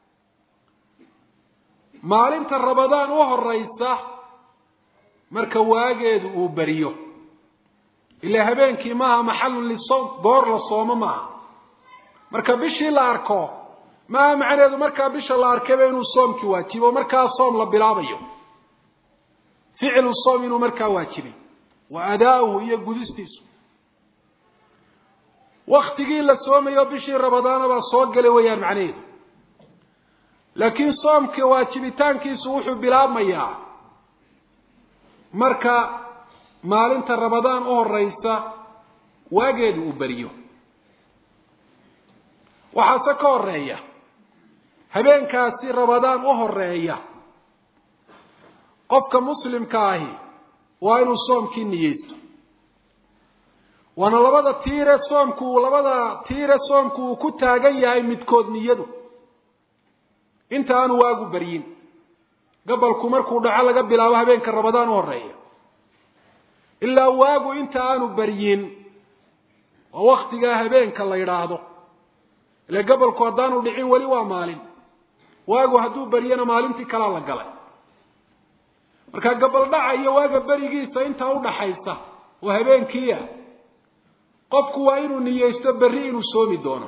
maalinta rabadaan u horeysa marka waageedu uu beriyo ilaa habeenkii maaha maxalun lisoom goor la soomo maaha marka bishii la arko maaha macnaheedu markaa bisha la arkayba inuu soomkii waajibo markaa soom la bilaabayo ficlu soom inuu markaa waajibay wa adaauhu iyo gudistiisu waktigii la soomayo bishii rabadaana baa soo gelay weeyaan macnaheedu laakiin soomka waajibitaankiisu wuxuu bilaabmayaa marka maalinta rabadaan u horeysa waageedu uu beriyo waxaase ka horeeya habeenkaasi rabadaan u horeeya qofka muslimka ahi waa inuu soomkii niyeysto waana labada tiire soomku labada tiire soomku uu ku taagan yahay midkood niyadu inta aanu waagu beryin gabalku markuu dhaco laga bilaabo habeenka rabadaan u horeeya ilaa waagu inta aanu beryin oo waktigaa habeenka la yidhaahdo ile gabalku haddaanu dhicin weli waa maalin waagu hadduu beryana maalintii kalaa la galay marka gabaldhaca iyo waaga berigiisa intaa udhaxaysa oo habeenkiia qofku waa inuu niyeysto berri inuu soomi doono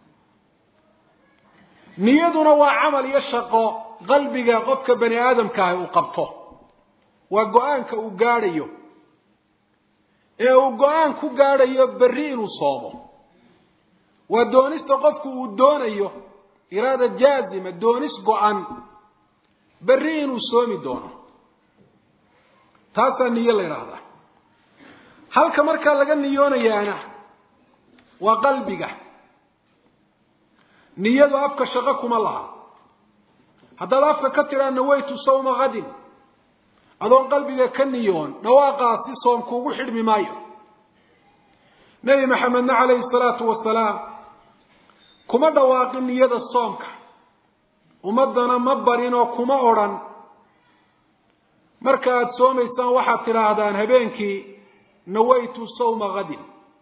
niyaduna waa camal iyo shaqo qalbiga qofka bani aadamkaahi uu qabto waa go-aanka uu gaadhayo ee uu go-aan ku gaadhayo berri inuu soomo waa doonista qofku uu doonayo iraada jaazima doonis go-an berri inuu soomi doono taasaa niyo la yidhaahdaa halka markaa laga niyoonayaana waa qalbiga niyadu afka shaqo kuma laha haddaad afka ka tidhaa nawaytu sawma hadin adoon qalbiga ka niyoon dhawaaqaasi soom kuugu xidhmi maayo nebi maxamedna calayhi salaatu wasalaam kuma dhawaaqin niyada soomka ummaddana ma barin oo kuma odrhan marka aada soomaysaan waxaad tidhaahdaan habeenkii nawaytu sawma hadin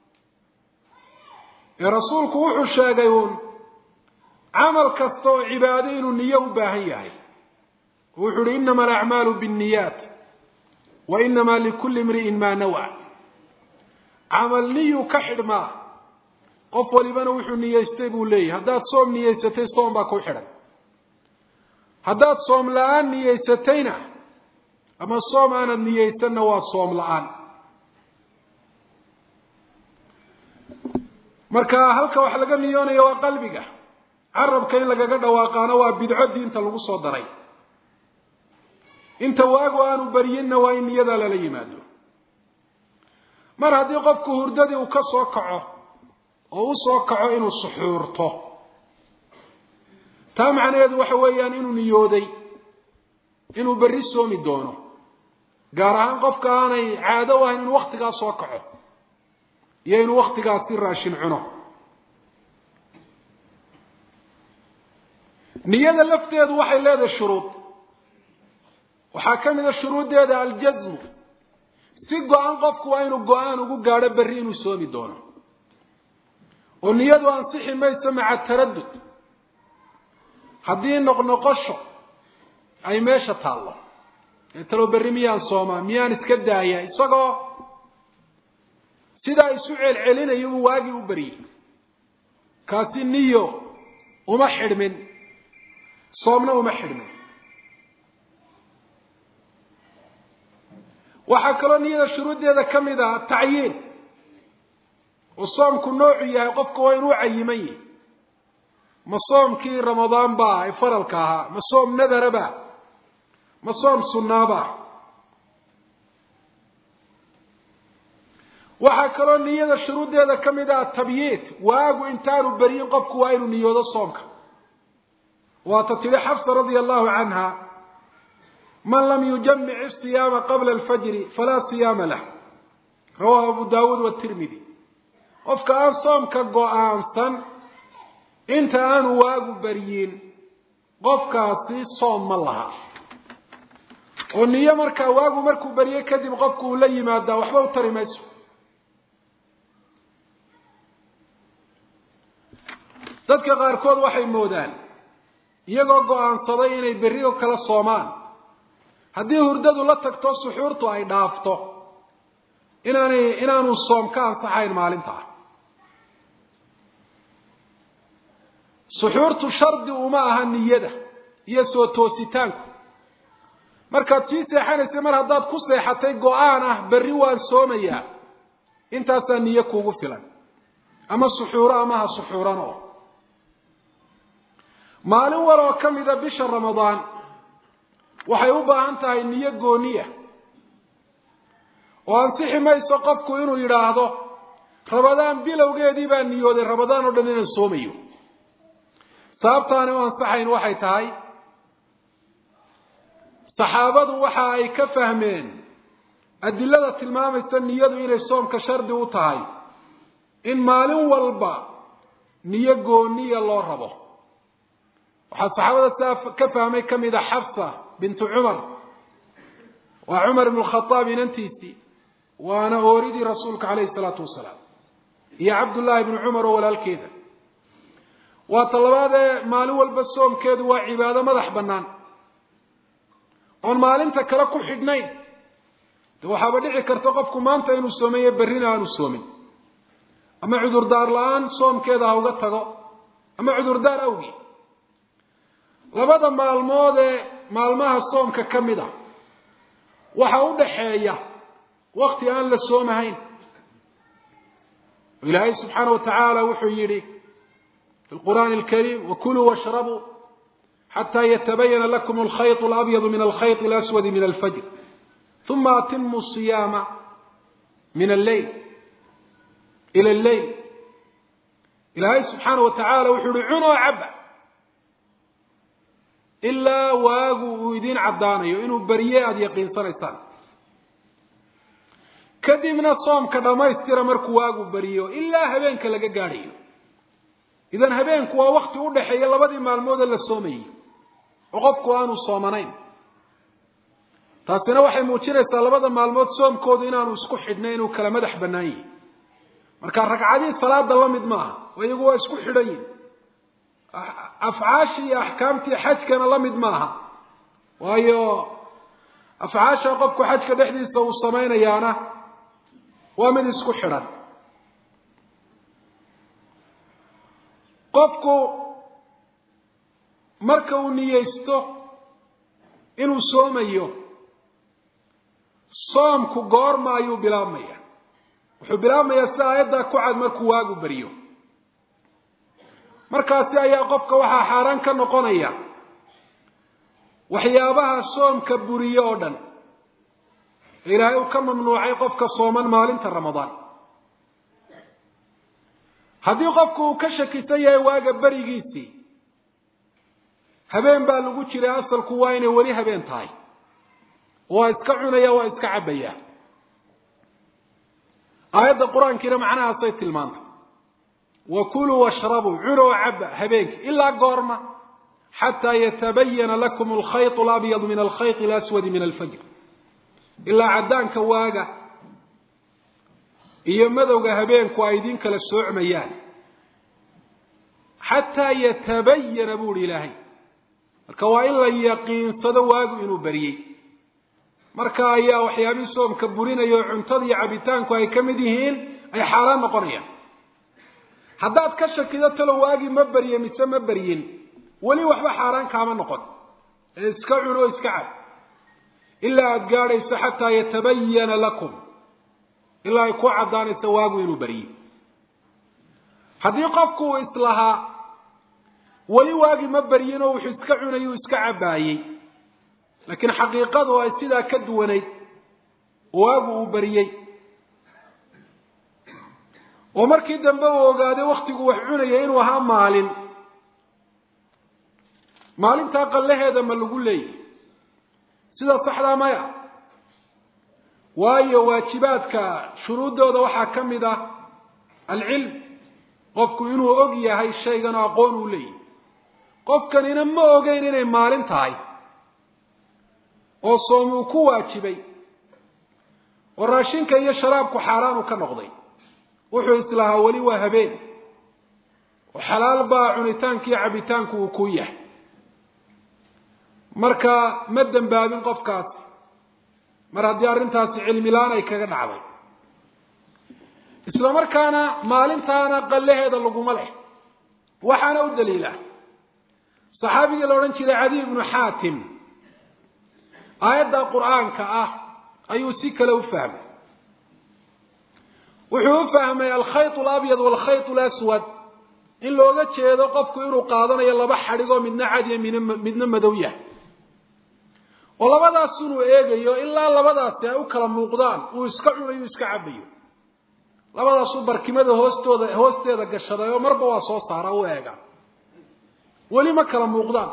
ee rasuulku wuxuu sheegay uun camal kasta oo cibaado inuu niyo u baahan yahay wuxuu uhi inama alacmaalu biاnniyaat wa inama likulli imri'in maa nawa camal niyuu ka xidhmaa qof walibana wuxuu niyeystay buu leeyahy haddaad soom niyeysatay soom baa ku xidhan haddaad soom la-aan niyeysatayna ama soom aanad niyeysanna waa soom la-aan marka halka wax laga niyoonaya waa qalbiga carabka in lagaga dhawaaqaana waa bidco diinta lagu soo daray inta waagu aanu baryinna waa in niyadaa lala yimaado mar haddii qofku hurdadii uu ka soo kaco oo u soo kaco inuu suxuurto taa macnaheedu waxa weeyaan inuu niyooday inuu berri soomi doono gaar ahaan qofka aanay caado u ahayn inuu waktigaa soo kaco iyo inuu waktigaasi raashin cuno niyada lafteedu waxay leedahay shuruud waxaa ka mid a shuruuddeeda aljasmu si go-an qofku waa inuu go-aan ugu gaadho berri inuu soomi doono oo niyadu ansixi mayso maca taradud haddii noqnoqosho ay meesha taallo ee talo berri miyaan soomaa miyaan iska daaya isagoo sidaa isu celcelinayo uu waagii u baryey kaasi niyo uma xidhmin soomna uma xidhmin waxaa kaloo niyada shuruuddeeda ka mid ah tacyiin oo soomku noocu yahay qofku waa inuu cayiman yahi ma soomkii ramadaan baa ee faralka ahaa ma soom nadaraba ma soom sunnaaba waxaa kaloo niyada shuruuddeeda ka mid ah tabyiid waagu intaanu beryin qofku waa inuu niyoodo soomka waata tidhi xafsa radia allahu canha man lam yujamic isiyaama qabla alfajri falaa siyaama lah rawahu abu daawuud watirmidi qofka aan soomka go-aansan inta aanu waagu baryin qofkaasi soom ma laha oo niyo markaa waagu markuu barye kadib qofku uu la yimaadaa waxba u tari mayso dadka qaarkood waxay moodaan iyagoo go-aansaday inay berri oo kala soomaan haddii hurdadu la tagto suxuurtu ay dhaafto inaanay inaanu soom ka ansaxayn maalintaa suxuurtu shardi uma aha niyada iyo soo toositaanku markaad sii seexanaysay mar haddaad ku seexatay go-aan ah berri waan soomayaa intaasaa niyo kuugu filan ama suxuuro ama ha suxuuran oo maalin wal oo ka mida bisha ramadaan waxay u baahan tahay niyo gooniya oo ansixi mayso qofku inuu yidhaahdo ramadaan bilowgeedii baa niyooday ramadaan oo dhan inaan soomayo sababtaani u ansaxayn waxay tahay saxaabadu waxa ay ka fahmeen adilada tilmaamaysa niyadu inay soomka shardi u tahay in maalin walba niyo gooniya loo rabo waxaa saxaabada sidaa ka fahmay ka mid a xafsa bintu cumar waa cumar ibnu khadaab inantiisii waana ooridii rasuulka calayhi salaatu wasalaam iyo cabdullaahi ibnu cumar oo walaalkeeda waa ta labaadee maalin walba soomkeedu waa cibaado madax bannaan oon maalinta kale ku xidhnayn de waxaaba dhici karta qofku maanta inuu soomeeye berrina aanu soomin ama cudurdaar la-aan soomkeeda ha uga tago ama cudurdaar awgii labada maalmood ee maalmaha soomka ka mid a waxa u dhaxeeya wakti aan la soomahayn ilaahay subxaana wa tacaala wuxuu yidhi fi lqur'aani alkariim wakuluu washrabuu xataa yatabayana lakum alkhayط alabyadu min alkhayط alaswadi min alfajr uma atimu siyaama min alleyl ila alleyl ilaahay subxaana wa tacaala wuxuu yihi cunoo caba ilaa waagu uu idiin caddaanayo inuu berye aada yaqiinsanaysaan kadibna soomka dhammaystira markuu waagu beriyo ilaa habeenka laga gaadhayo idan habeenku waa wakti u dhaxeeya labadii maalmoodee la soomayey oo qofku aanu soomanayn taasina waxay muujinaysaa labada maalmood soomkoodu inaanu isku xidhnay inuu kala madax bannaan yihi marka ragcadii salaada la mid maaha oo iyagu waa isku xidhan yihin afcaashii iyo axkaamtii xajkana la mid maaha waayo afcaasha qofku xajka dhexdiisa uu samaynayaana waa mid isku xidhan qofku marka uu niyeysto inuu soomayo soomku goorma ayuu bilaabmaya wuxuu bilaabmayaa sida aayaddaa ku cad markuu waagu baryo markaasi ayaa qofka waxaa xaaraan ka noqonaya waxyaabaha soomka buriye oo dhan ilaahay uu ka mamnuucay qofka sooman maalinta ramadaan haddii qofku uu ka shakisan yahay waaga berigiisii habeen baa lagu jiray asalku waa inay weli habeen tahay waa iska cunaya waa iska cabbaya aayadda qur-aankiina macnahaasay tilmaantay wa kuluu washrabuu cunoo cabba habeenkii ilaa goorma xataa yatabayana lakum alkhayط alabyadu min alkhayط alaswadi min alfajr ilaa caddaanka waaga iyo madowga habeenku ay idin kala soocmayaan xataa yatabayana bu uhi ilaahay marka waa in la yaqiinsado waagu inuu beriyey marka ayaa waxyaabihii soomka burinaya oo cuntada iyo cabitaanku ay ka mid yihiin ay xaaraan noqonayaan haddaad ka shakido talo waagii ma berye mise ma beryin weli waxba xaaraan kaama noqon ee iska cun oo iska cab ilaa aada gaadhayso xataa yatabayana lakum ilaa ay ku caddaanayso waagu inuu beriyey haddii qofku uu islahaa weli waagii ma beryin oo wuxuu iska cunayuu iska cabbaayey laakiin xaqiiqadu ay sidaa ka duwanayd waagu uu beriyey oo markii dambe uu ogaaday wakhtigu wax cunaya inuu ahaa maalin maalintaa qallaheeda ma lagu leeyahy sida saxdaa maya waayo waajibaadka shuruuddooda waxaa ka mid ah alcilm qofku inuu og yahay shaygan oo aqoon uu leeyahy qofkanina ma ogeyn inay maalin tahay oo soom uu ku waajibay oo raashinka iyo sharaabku xaaraan uu ka noqday wuxuu islahaa weli waa habeen oo xalaal baa cunitaanka iyo cabitaanku uu ku yahay marka ma dembaabin qofkaasi mar haddii arrintaasi cilmi la-aan ay kaga dhacday isla markaana maalintaana qallaheeda laguma leh waxaana u daliila saxaabigii la odhan jiray cadiy ibnu xaatim aayadda qur-aanka ah ayuu si kale u fahmay wuxuu u fahmay alkhayط alabyad walkhayط alaswad in looga jeedo qofku inuu qaadanayo laba xadhigoo midna cadiya min midna madow yahay oo labadaas inuu eegayo ilaa labadaasi ay u kala muuqdaan uu iska cunayo u iska cabayo labadaasuu barkimada hoostooda hoosteeda gashaday oo marba waa soo saara u eega weli ma kala muuqdaan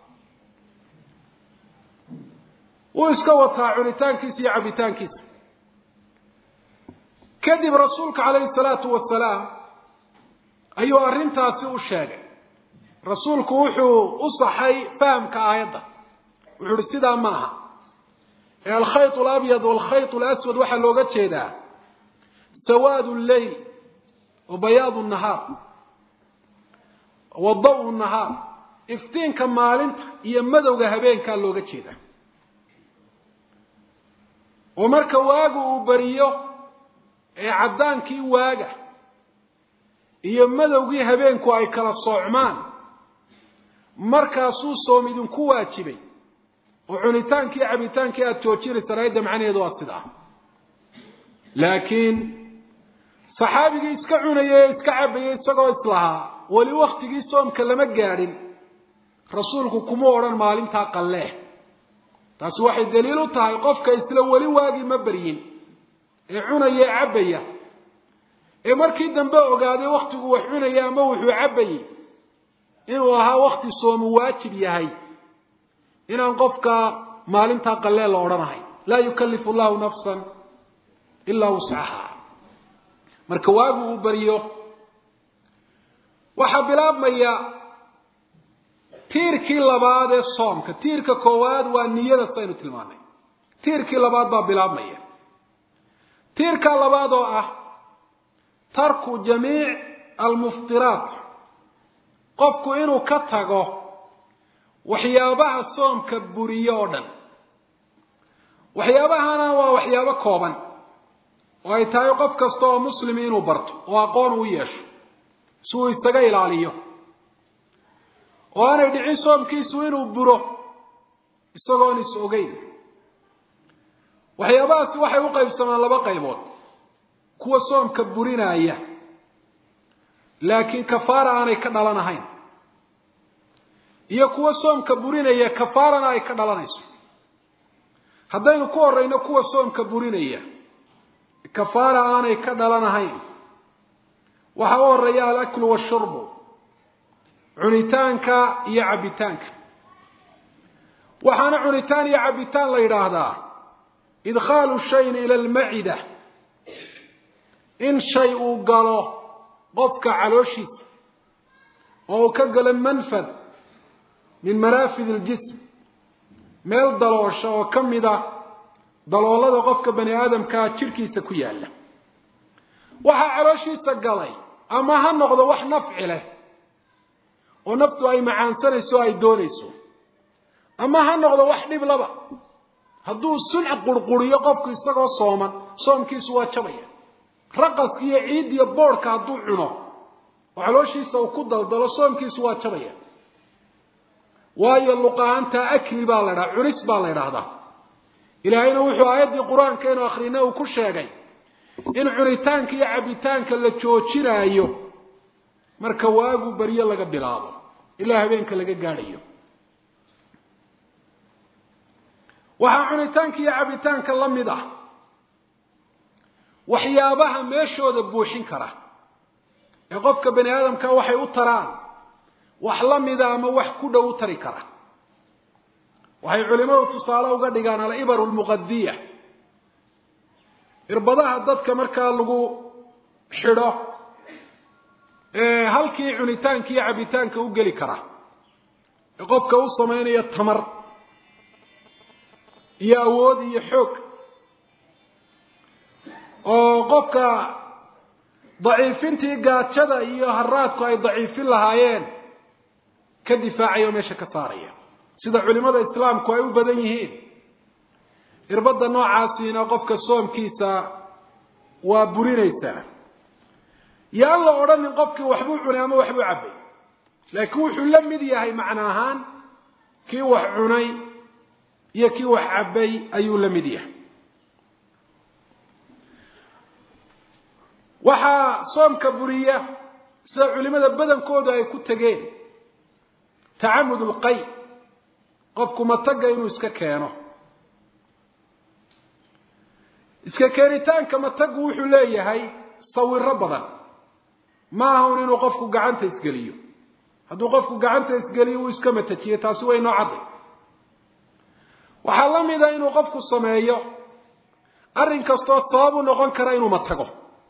wuu iska wataa cunitaankiisa iyo cabitaankiisa kadib rasuulka calayhi salaatu wasalaam ayuu arrintaasi u sheegay rasuulku wuxuu u saxay fahamka aayadda wuxuu uhi sidaa ma aha ee alkhayط alabyad walkhayط alaswad waxaa looga jeedaa sawaad lleyl wa bayaad nahaar wa daw nahaar iftiinka maalinta iyo madowga habeenkaa looga jeedaa oo marka waagu uu beriyo ee caddaankii waaga iyo madowgii habeenku ay kala soocmaan markaasuu soom idinku waajibay oo cunitaankii cabitaankii aada joojinaysaan ayadda macnaheedu waa sidaa laakiin saxaabigii iska cunaya ee iska cabaya isagoo islahaa weli waktigii soomka lama gaadhin rasuulku kuma odhan maalintaa qalleeh taasi waxay daliil u tahay qofka isla weli waagii ma beryin ee cunaya ee cabbaya ee markii dambe ogaaday wakhtigu wax cunaya ama wuxuu cabbayey inuu ahaa wakti soomu waajib yahay inaan qofka maalintaa qallee la odhanahay laa yukallifu llahu nafsan ilaa wuscaha marka waagu uu beriyo waxaa bilaabmaya tiirkii labaad ee soomka tiirka koowaad waa niyada saynu tilmaanay tiirkii labaad baa bilaabmaya tiirka labaad oo ah tarku jamiic almuftiraat qofku inuu ka tago waxyaabaha soomka buriye oo dhan waxyaabahana waa waxyaabo kooban oo ay tahay qof kasta oo muslimi inuu barto oo aqoon uu yeesho si uu isaga ilaaliyo oo aanay dhicin soomkiisu inuu buro isagoon is ogeyn waxyaabahaasi waxay u qaybsamaan laba qaybood kuwa soomka burinaya laakiin kafaara aanay ka dhalanahayn iyo kuwa soomka burinaya kafaarana ay ka dhalanayso haddaynu ku horeyno kuwa soomka burinaya kafaara aanay ka dhalanahayn waxaa u horeeya alaklu washurbu cunitaanka iyo cabbitaanka waxaana cunitaan iyo cabbitaan la yidhaahdaa idkhaalu shayin ila almacida in shay uu galo qofka calooshiisa oo uu ka galo manfad min manaafid iljism meel daloosha oo ka mid a daloolada qofka bani aadamkaa jidhkiisa ku yaalla waxaa calooshiisa galay ama ha noqdo wax nafci leh oo naftu ay macaansanayso o ay doonayso ama ha noqdo wax dhib laba hadduu sunc qurquriyo qofku isagoo sooman soomkiisu waa jabaya raqaska iyo ciid iyo boodhka hadduu cuno oo calooshiisa uu ku daldalo soomkiisu waa jabaya waayo luqaanta akli baa la dhaha cunis baa la ydhaahdaa ilaahayna wuxuu aayaddii qur-aanka inu akhrina uu ku sheegay in cunitaanka iyo cabbitaanka la joojinaayo marka waagu baryo laga bilaabo ilaa habeenka laga gaadhayo waxaa cunitaanka iyo cabbitaanka la mid ah waxyaabaha meeshooda buuxin kara ee qofka bani aadamka waxay u taraan wax la mida ama wax ku dhow u tari kara waxay culimadu tusaale uga dhigaan alibaru lmuqadiya irbadaha dadka markaa lagu xidho ee halkii cunitaanka iyo cabbitaanka u geli kara ee qofka u samaynaya tamar iyo awood iyo xoog oo qofka daciifintii gaajada iyo haraadku ay daciifin lahaayeen ka difaacaya oo meesha ka saaraya sida culimada islaamku ay u badan yihiin irbadda noocaasiina qofka soomkiisa waa burinaysaa yo aan la odhanin qofkii waxbuu cunay ama waxbuu cabbay laakiin wuxuu la mid yahay macno ahaan kii wax cunay iyo kii wax cabbay ayuu la mid yahay waxaa soomka buriya sida culimada badankoodu ay ku tegeen tacamud lqay qofku mataga inuu iska keeno iska keenitaanka matagu wuxuu leeyahay sawiro badan ma ahun inuu qofku gacanta isgeliyo hadduu qofku gacanta isgeliyo uu iska matajiyo taasi way noo cadday waxaa la mida inuu qofku sameeyo arrin kastoo sabab u noqon kara inuu matago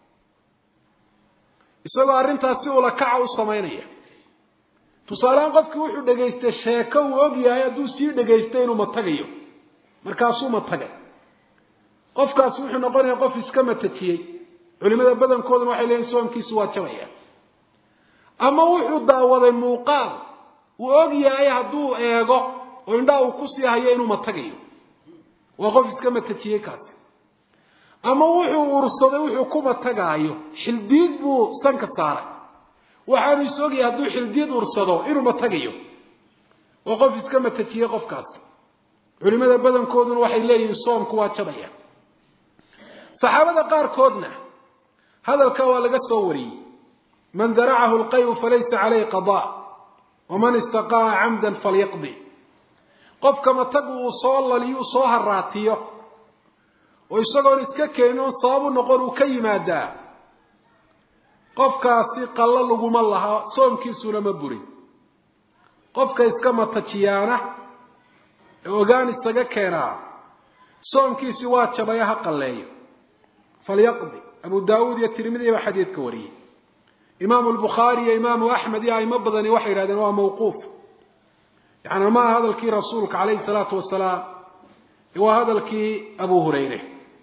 isagoo arrintaas si ula kaca u samaynaya tusaalehaan qofkii wuxuu dhegaystay sheeko uu og yahay hadduu sii dhegaystay inuu matagayo markaasuu matagay qofkaasi wuxuu noqonayaa qof iska matajiyey culimada badankooduna waxay leeyihin soomkiisu waa jabaya ama wuxuu daawaday muuqaal uu og yahay hadduu eego oo indhaha uu kusii hayo inuu matagayo waa qof iska matajiyey kaasi ama wuxuu ursaday wuxuu ku matagaayo xildiid buu sanka saaray waxaanu is ogyahay hadduu xildiid ursado inuu matagayo waa qof iska matajiyey qofkaasi culimada badankooduna waxay leeyihiin soomku waa jabaya saxaabada qaarkoodna hadalka waa laga soo wariyey man daracahu lqayu falaysa calayhi qada waman istaqaa camdan falyaqdi qofka matagu uu soo laliyo uu soo haraatiyo oo isagoon iska keenin oon sababu noqon uu ka yimaadaa qofkaasi qallo laguma laha soomkiisuna ma burin qofka iska matajiyaana ee ogaan isaga keenaa soomkiisi waa jabaya ha qalleeyo falyaqdi abu daawuud iyo tirmidi baa xadiidka wariyey imaamu lbukhaari iyo imaamu axmed iyo aimo badani waxay yidhahdeen waa mawquuf yacni ma aha hadalkii rasuulka calayhi salaatu wasalaam waa hadalkii abu hurayre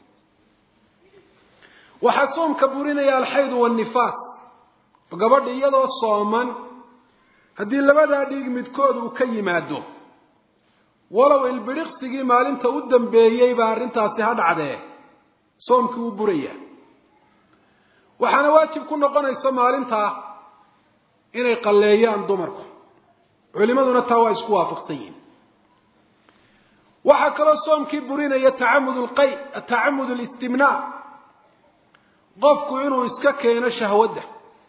waxaa soomka burinaya alxaydu wanifaas oo gabadha iyadoo sooman haddii labadaa dhiig midkood uu ka yimaado walow ilbidhiqsigii maalinta u dambeeyey baa arrintaasi ha dhacdee soomkii wuu buraya waxaana waajib ku noqonaysa maalintaa inay qalleeyaan dumarku culimaduna taa waa isku waafaqsan yihin waxaa kaloo soomkii burinaya tacamud lqay tacamud listimnaa qofku inuu iska keeno shahwadda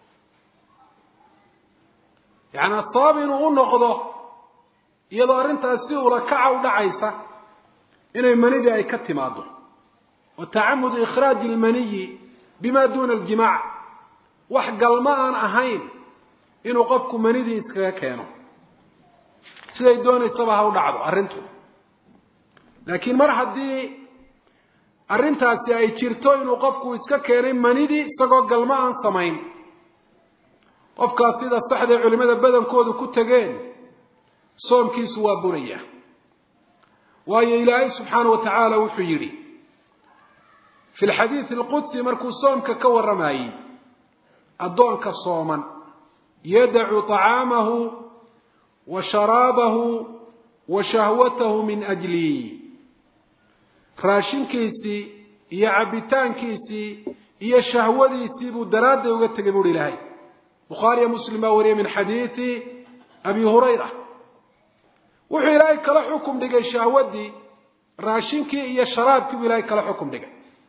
yacnaa sabab inuu u noqdo iyadoo arrintaas si ula kaca u dhacaysa inay manidii ay ka timaado wa tacamudu ikhraaji lmaniyi bima duuna aljimaac wax galma aan ahayn inuu qofku manidii iskaga keeno siday doonaysaba ha u dhacdo arrintu laakiin mar haddii arrintaasi ay jirto inuu qofku iska keenay manidii isagoo galma aan samayn qofkaas sida saxday culimmada badankoodu ku tegeen soomkiisu waa buraya waayo ilaahay subxaana wa tacaala wuxuu yidhi fi lxadiidi alqudsi markuu soomka ka warramayey addoonka sooman yadacu طacaamahu wa sharaabahu wa shahwatahu min ajlii raashinkiisii iyo cabbitaankiisii iyo shahwadiisii buu daraadday uga tegay buuhi ilaahay bukhaariyo muslim baa wariyay min xadiidi abi hurayra wuxuu ilaahay kala xukum dhigay shahwadii raashinkii iyo sharaabkii buu ilaahay kala xukum dhigay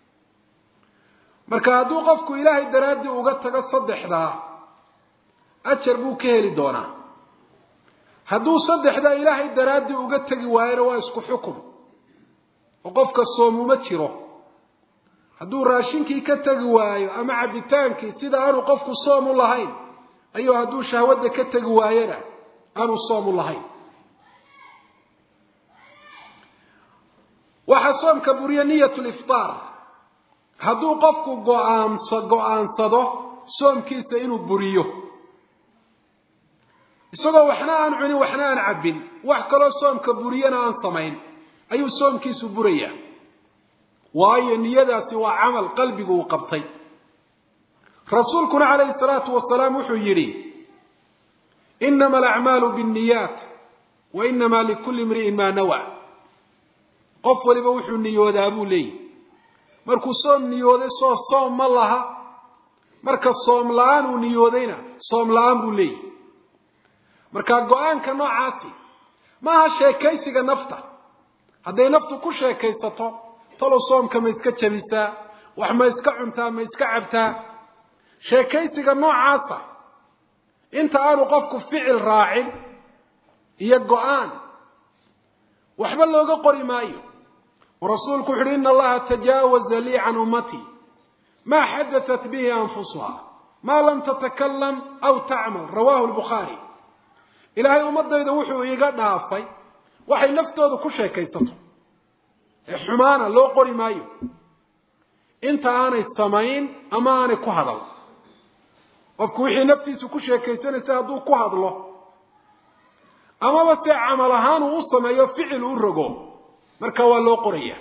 marka hadduu qofku ilaahay daraaddii uga tago saddexdaa ajar buu ka heli doonaa hadduu saddexdaa ilaahay daraaddii uga tegi waayona waa isku xukum oo qofka soomuma jiro hadduu raashinkii ka tegi waayo ama cabbitaankii sida aanu qofku soom u lahayn ayuu hadduu shahwadda ka tegi waayona aanu soom u lahayn waxaa soomka buriya niyat liftaar hadduu qofku go'aansa go-aansado soomkiisa inuu buriyo isagoo waxna aan cunin waxna aan cabbin wax kaloo soomka buriyana aan samayn ayuu soomkiisu buraya waayo niyadaasi waa camal qalbigu uu qabtay rasuulkuna calayhi salaatu wasalaam wuxuu yidhi inama alacmaalu biاnniyaat wa inama likulli imri'in maa nawa qof waliba wuxuu niyoodaa buu leeyihi markuu soom niyooday soo soom ma laha marka soom la-aan uu niyoodayna soom la-aan buu leeyihi marka go-aanka noocaasi maaha sheekaysiga nafta hadday naftu ku sheekaysato talow soomka ma iska jabisaa wax ma iska cuntaa ma iska cabtaa sheekaysiga noocaasa inta aanu qofku ficil raacin iyo go-aan waxba looga qori maayo rasuulku wuxu uhi ina allaha tajaawaza lii can ummatii maa xadatat bihi anfusuha maa lam tatakalam aw tacmal rawahu lbukhaari ilaahay ummadayda wuxuu iiga dhaafay waxay naftooda ku sheekaysato ee xumaana loo qori maayo inta aanay samayn ama aanay ku hadal qofku wixii naftiisu ku sheekaysanaysa hadduu ku hadlo amaba se camal ahaan uu u sameeyo ficil u rogo marka waa loo qoraya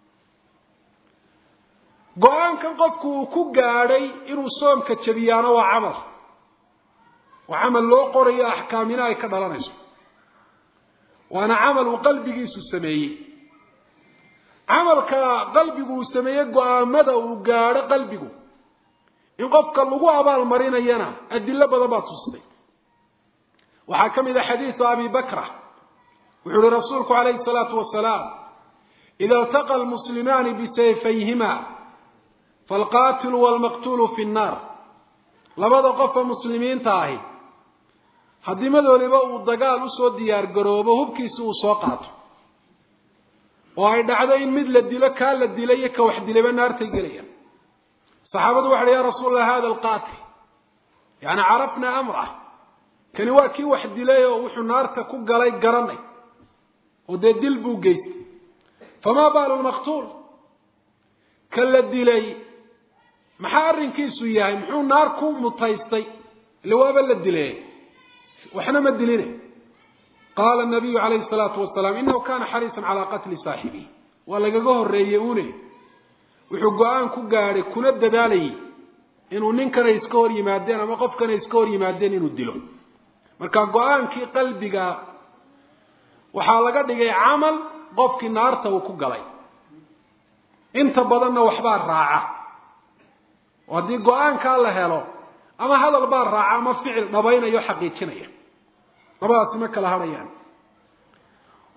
go-aankan qofku uu ku gaadhay inuu soomka jabiyaano waa camal waa camal loo qorayo axkaamina ay ka dhalanayso waana camal uu qalbigiisu sameeyey camalka qalbigu uu sameeyey go-aamada uu gaadho qalbigu in qofka lagu abaalmarinayana adilo badan baa tusisay waxaa ka mid a xadiidu abi bakra wuxuu uhi rasuulku calayhi salaatu wasalaam ida iltaqa almuslimaani bisayfayhima faalqaatilu waalmaqtuulu fi nnaar labada qofa muslimiinta ahi haddii madooliba uu dagaal usoo diyaar garoobo hubkiisi uu soo qaato oo ay dhacdo in mid la dilo kaa la dilay iyo ka wax dilayba naartay gelayaan saxaabadu waxa uhi ya rasuul allah hada alqaatil yani carafna amrah kani waa kii wax dilay oo wuxuu naarta ku galay garanay oo dee dil buu geystay famaa baalu lmaqtuul ka la dilay maxaa arrinkiisu yahay muxuu naar ku mutaystay ile waaba la dilay waxna ma diline qaala nabiyu calayhi salaatu wasalaam inahu kana xariisan calaa qatli saaxibihi waa lagaga horreeyey une wuxuu go-aan ku gaadhay kuna dadaalayay inuu ninkana iska hor yimaadeen ama qofkana iska hor yimaadeen inuu dilo marka go-aankii qalbiga waxaa laga dhigay camal qofkii naarta uu ku galay inta badanna waxbaa raaca oo haddii go-aankaa la helo ama hadal baa raaca ama ficil dhabaynaya o xaqiijinaya labadaasi ma kala hadhayaan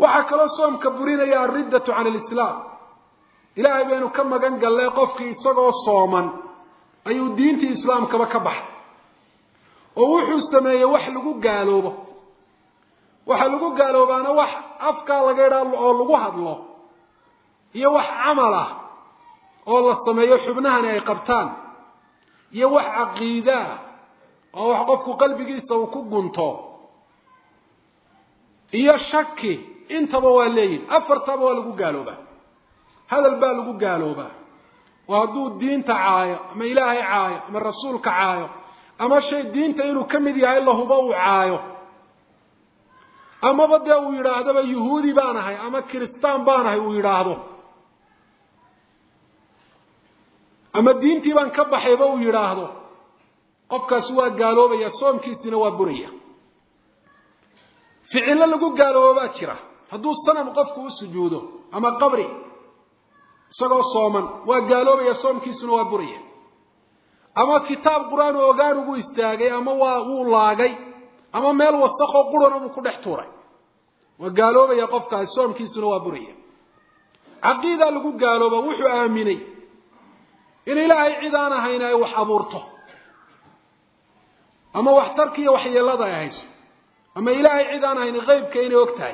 waxaa kaloo soomka burinaya alriddatu can alislaam ilaahay baynu ka magan gallay qofkii isagoo sooman ayuu diintii islaamkaba ka baxay oo wuxuu sameeyey wax lagu gaaloobo waxa lagu gaaloobaana wax afkaa laga idhaa oo lagu hadlo iyo wax camal ah oo la sameeyo xubnahani ay qabtaan iyo wax caqiide ah oo wax qofku qalbigiisa uu ku gunto iyo shaki intaba waa leeyihin afartaba waa lagu gaaloobaa hadal baa lagu gaaloobaa oo hadduu diinta caayo ama ilaahay caayo ama rasuulka caayo ama shay diinta inuu ka mid yahay lahuba uu caayo amaba dee uu yidhaahdaba yuhuudi baan ahay ama kiristaan baan ahay uu yidhaahdo ama diintii baan ka baxayba uu yidhaahdo qofkaasi waa gaaloobaya soomkiisina waa buraya ficillo lagu gaaloobaa jira hadduu sanam qofku u sujuudo ama qabri isagoo sooman waa gaaloobaya soomkiisuna waa buraya ama kitaab qur-aan oo ogaan ugu istaagay ama waa wuu laagay ama meel wasakoo qurana buu ku dhex tuuray waa gaaloobaya qofkaasi soomkiisuna waa buraya caqiidaa lagu gaalooba wuxuu aaminay in ilaahay cid aan ahayn ay wax abuurto ama waxtarkiiyo waxyeelada ay hayso ama ilaahay cid aan ahayn qeybka inay og tahay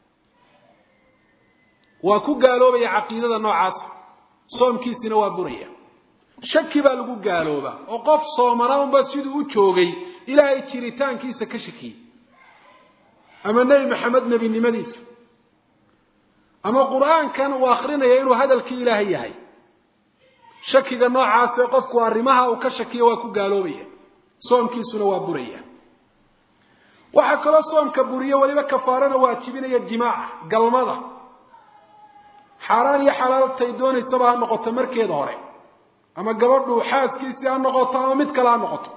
waa ku gaaloobaya caqiidada noocaasa soomkiisina waa buraya shaki baa lagu gaaloobaa oo qof soomana unba siduu u joogay ilaahay jiritaankiisa ka shakiyey ama nebi maxamed nebinimadiisa ama qur-aankan uu akrinaya inuu hadalkii ilaahay yahay shakiga noocaasee qofku arrimaha uu ka shakiyo waa ku gaaloobaya soomkiisuna waa buraya waxaa kaloo soomka buriyo weliba kafaarana waajibinaya jimaaca galmada xaaraan iyo xalaaltay doonaysaba ha noqoto markeeda hore ama gabadhu xaaskiisii ha noqoto ama mid kale ha noqoto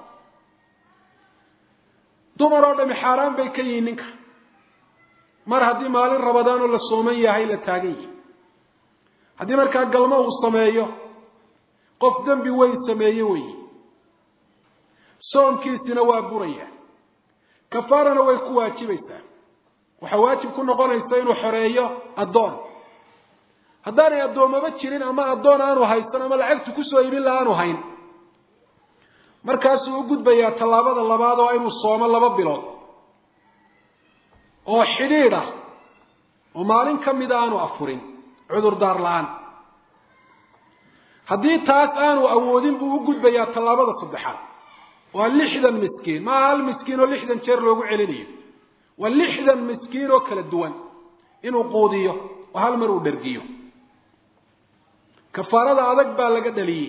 dumar oo dhami xaaraan bay ka yihiin ninka mar haddii maalin rabadaanoo la sooman yahay la taagan yihi haddii markaa galmo uu sameeyo qof dembi weyn sameeye weyi soomkiisina waa buraya kafaarana way ku waajibaysaa waxaa waajib ku noqonaysa inuu xoreeyo addoon haddaanay addoommaba jirin ama addoon aanu haysan ama lacagtu kusoo iibin la aanu hayn markaasuu u gudbayaa tallaabada labaad oo inuu soomo laba bilood oo xidhiidh ah oo maalin ka mida aanu afurin cudurdaar la-aan haddii taas aanu awoodin buu u gudbayaa tallaabada saddexaad waa lixdan miskiin maaha hal miskiin oo lixdan jeer loogu celinayo waa lixdan miskiin oo kala duwan inuu quudiyo oo hal mar uu dhergiyo kafaarada adag baa laga dhaliyey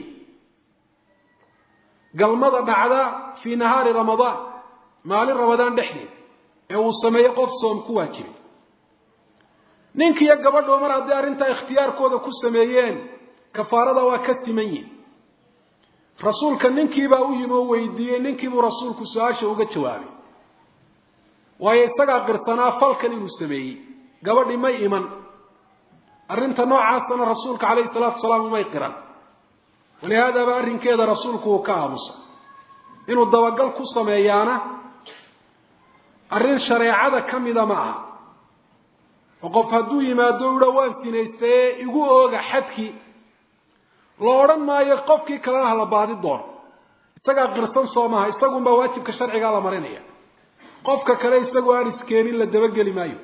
galmada dhacda fii nahaari ramadaan maalin ramadaan dhexdeed ee uu sameeyo qof soom ku waajibay ninkiiyo gabadhu mar hadday arrintaa ikhtiyaarkooda ku sameeyeen kafaarada waa ka siman yihin rasuulka ninkiibaa u yimi oo weydiiyey ninkiibuu rasuulku su-aasha uga jawaabay waayo isagaa qirsanaa falkan inuu sameeyey gabadhii may iman arrinta noocaasana rasuulka calayhi salaatu wasalaam umay qiran walihaadaaba arrinkeeda rasuulku uu ka aamusa inuu dabagal ku sameeyaana arrin shareecada ka mida ma aha oo qof hadduu yimaado udha waan sinaystaye igu ooga xadkii la odhan maayo qofkii kalena hala baadi doono isagaa qirsan soo maaha isagunbaa waajibka sharcigaa la marinaya qofka kale isagoo aan iskeenin la dabageli maayo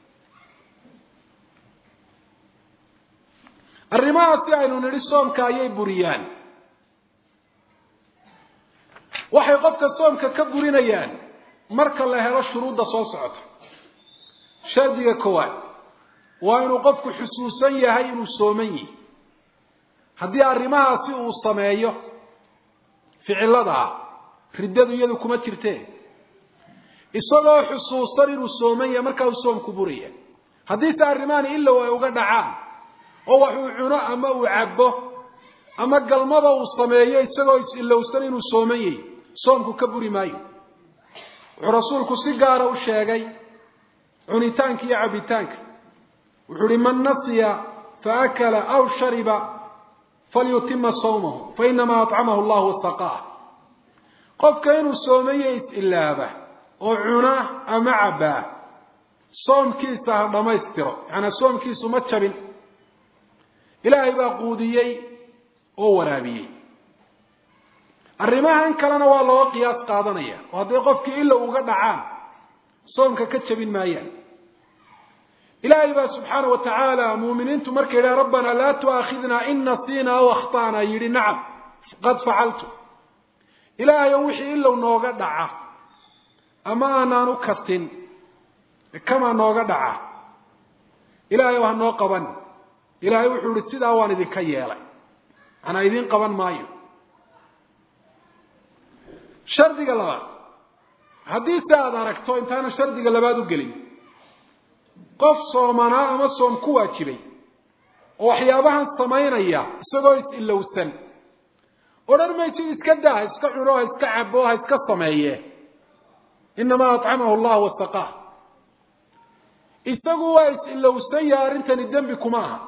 arrimahaasi aynu nidhi soomka ayay buriyaan waxay qofka soomka ka burinayaan marka la helo shuruudda soo socota shardiga koowaad waa inuu qofku xusuusan yahay inuu sooman yihi haddii arrimahaasi uu sameeyo ficiladaa riddadu iyadu kuma jirtee isagoo xusuusan inuu sooman yahay markaa uu soomku buraya haddiise arrimahani ilow ay uga dhacaan oo wax uu cuno ama uu cabbo ama galmaba uu sameeyo isagoo is-ilowsan inuu sooman yahay soomku ka buri maayo wuxuu rasuulku si gaara u sheegay cunitaanka iyo cabbitaanka wuxuu uhi man nasiya faakala aw shariba falyutima sawmahu fainamaa acamahu llahu wasaqaah qofka inuu soomaye is-ilaaba oo cuna ama cabbaa soomkiisa ha dhammaystiro yacanaa soomkiisu ma jabin ilaahay baa quudiyey oo waraabiyey arrimahan kalena waa looga qiyaas qaadanaya oo hadday qofkii ila uga dhacaan soomka ka jabin maayaan ilaahay baa subxaana wa tacaala muuminiintu markay yidhaha rabbanaa laa tu'aakhidnaa in nasiina aw akhta'na yidhi nacam qad facaltu ilaahayo wixii ilow nooga dhaca ama aanaan u kasin kamaa nooga dhaca ilaahay ha noo qaban ilaahay wuxuu yihi sidaa waan idinka yeelay manaa idiin qaban maayo shardiga labaad haddii se aada aragto intaana shardiga labaad u gelin qof soomanaa ama soom ku waajibay oo waxyaabahan samaynaya isagoo is-ilowsan odhan maysid iska daa ha iska cuno ha iska cabo ha iska sameeye inamaa acamahu allah wasaqaa isagu waa is-ilowsan yaha arrintani dembi kuma aha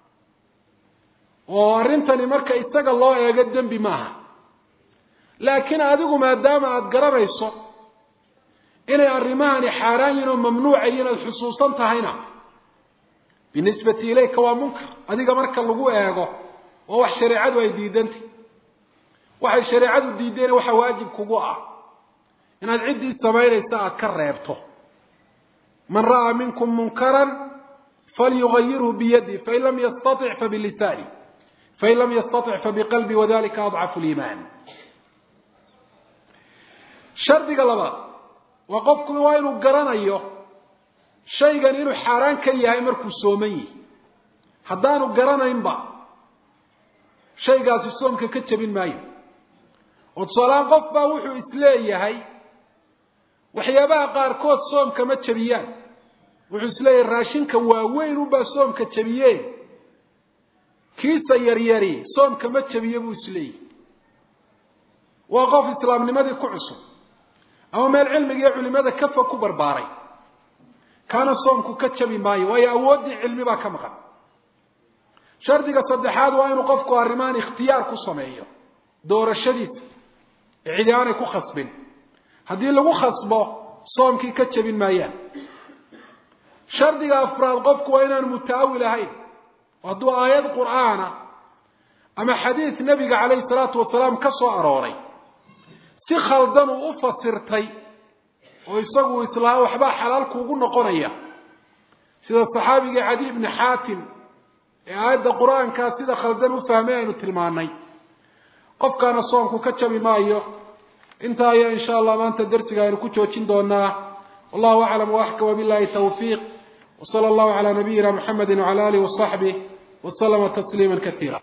oo arrintani marka isaga loo eego dembi maaha laakiin adigu maadaama aada garanayso inay arrimahani xaaraan yihin oo mamnuuca yihin aada xusuusan tahayna binisbati ilayka waa munkar adiga marka lagu eego oo wax shareecadu ay diidantay waxay shareecadu diideen waxa waajib kugu ah inaad ciddii samaynaysa aada ka reebto man ra'aa minkum munkaran falyugayirhu biyadi fain lam yastatic fabilisaani fain lam yastatic fabiqalbi wadalika adcafu liimaan shardiga labaad waa qofku waa inuu garanayo shaygan inuu xaaraan ka yahay markuu sooman yihi haddaanu garanaynba shaygaasi soomka ka jabin maayo oo tusaalahaan qof baa wuxuu isleeyahay waxyaabaha qaarkood soomka ma jabiyaan wuxuu isleeyahay raashinka waaweyn unbaa soomka jabiye kiisa yaryari soomka ma jabiye buu isleeyahy waa qof islaamnimadii ku cusub ama meel cilmiga iyo culimada kafa ku barbaaray kaana soomku ka jabi maayo waayo awooddii cilmi baa ka maqan shardiga saddexaad waa inuu qofku arrimahan ikhtiyaar ku sameeyo doorashadiisa ee cidi aanay ku khasbin haddii lagu khasbo soomkii ka jabin maayaan shardiga afraad qofku waa inaan mutaawil ahayn hadduu aayad qur'aana ama xadiid nebiga calayhi salaatu wasalaam ka soo arooray si khaldan uu u fasirtay oo isagu islaa waxbaa xalaal kuugu noqonaya sida saxaabigii cadi ibni xaatim ee aayadda qur-aankaa sida khaldan u fahmay aynu tilmaanay qofkaana soomku ka jabi maayo intaa ayaa insha allah maanta darsiga aynu ku joojin doonaa wallahu aclam waaxka wabillahi tawfiiq wsala allahu calaa nabiyina muxamedi wcala alih wasaxbih waslama tasliima kaiira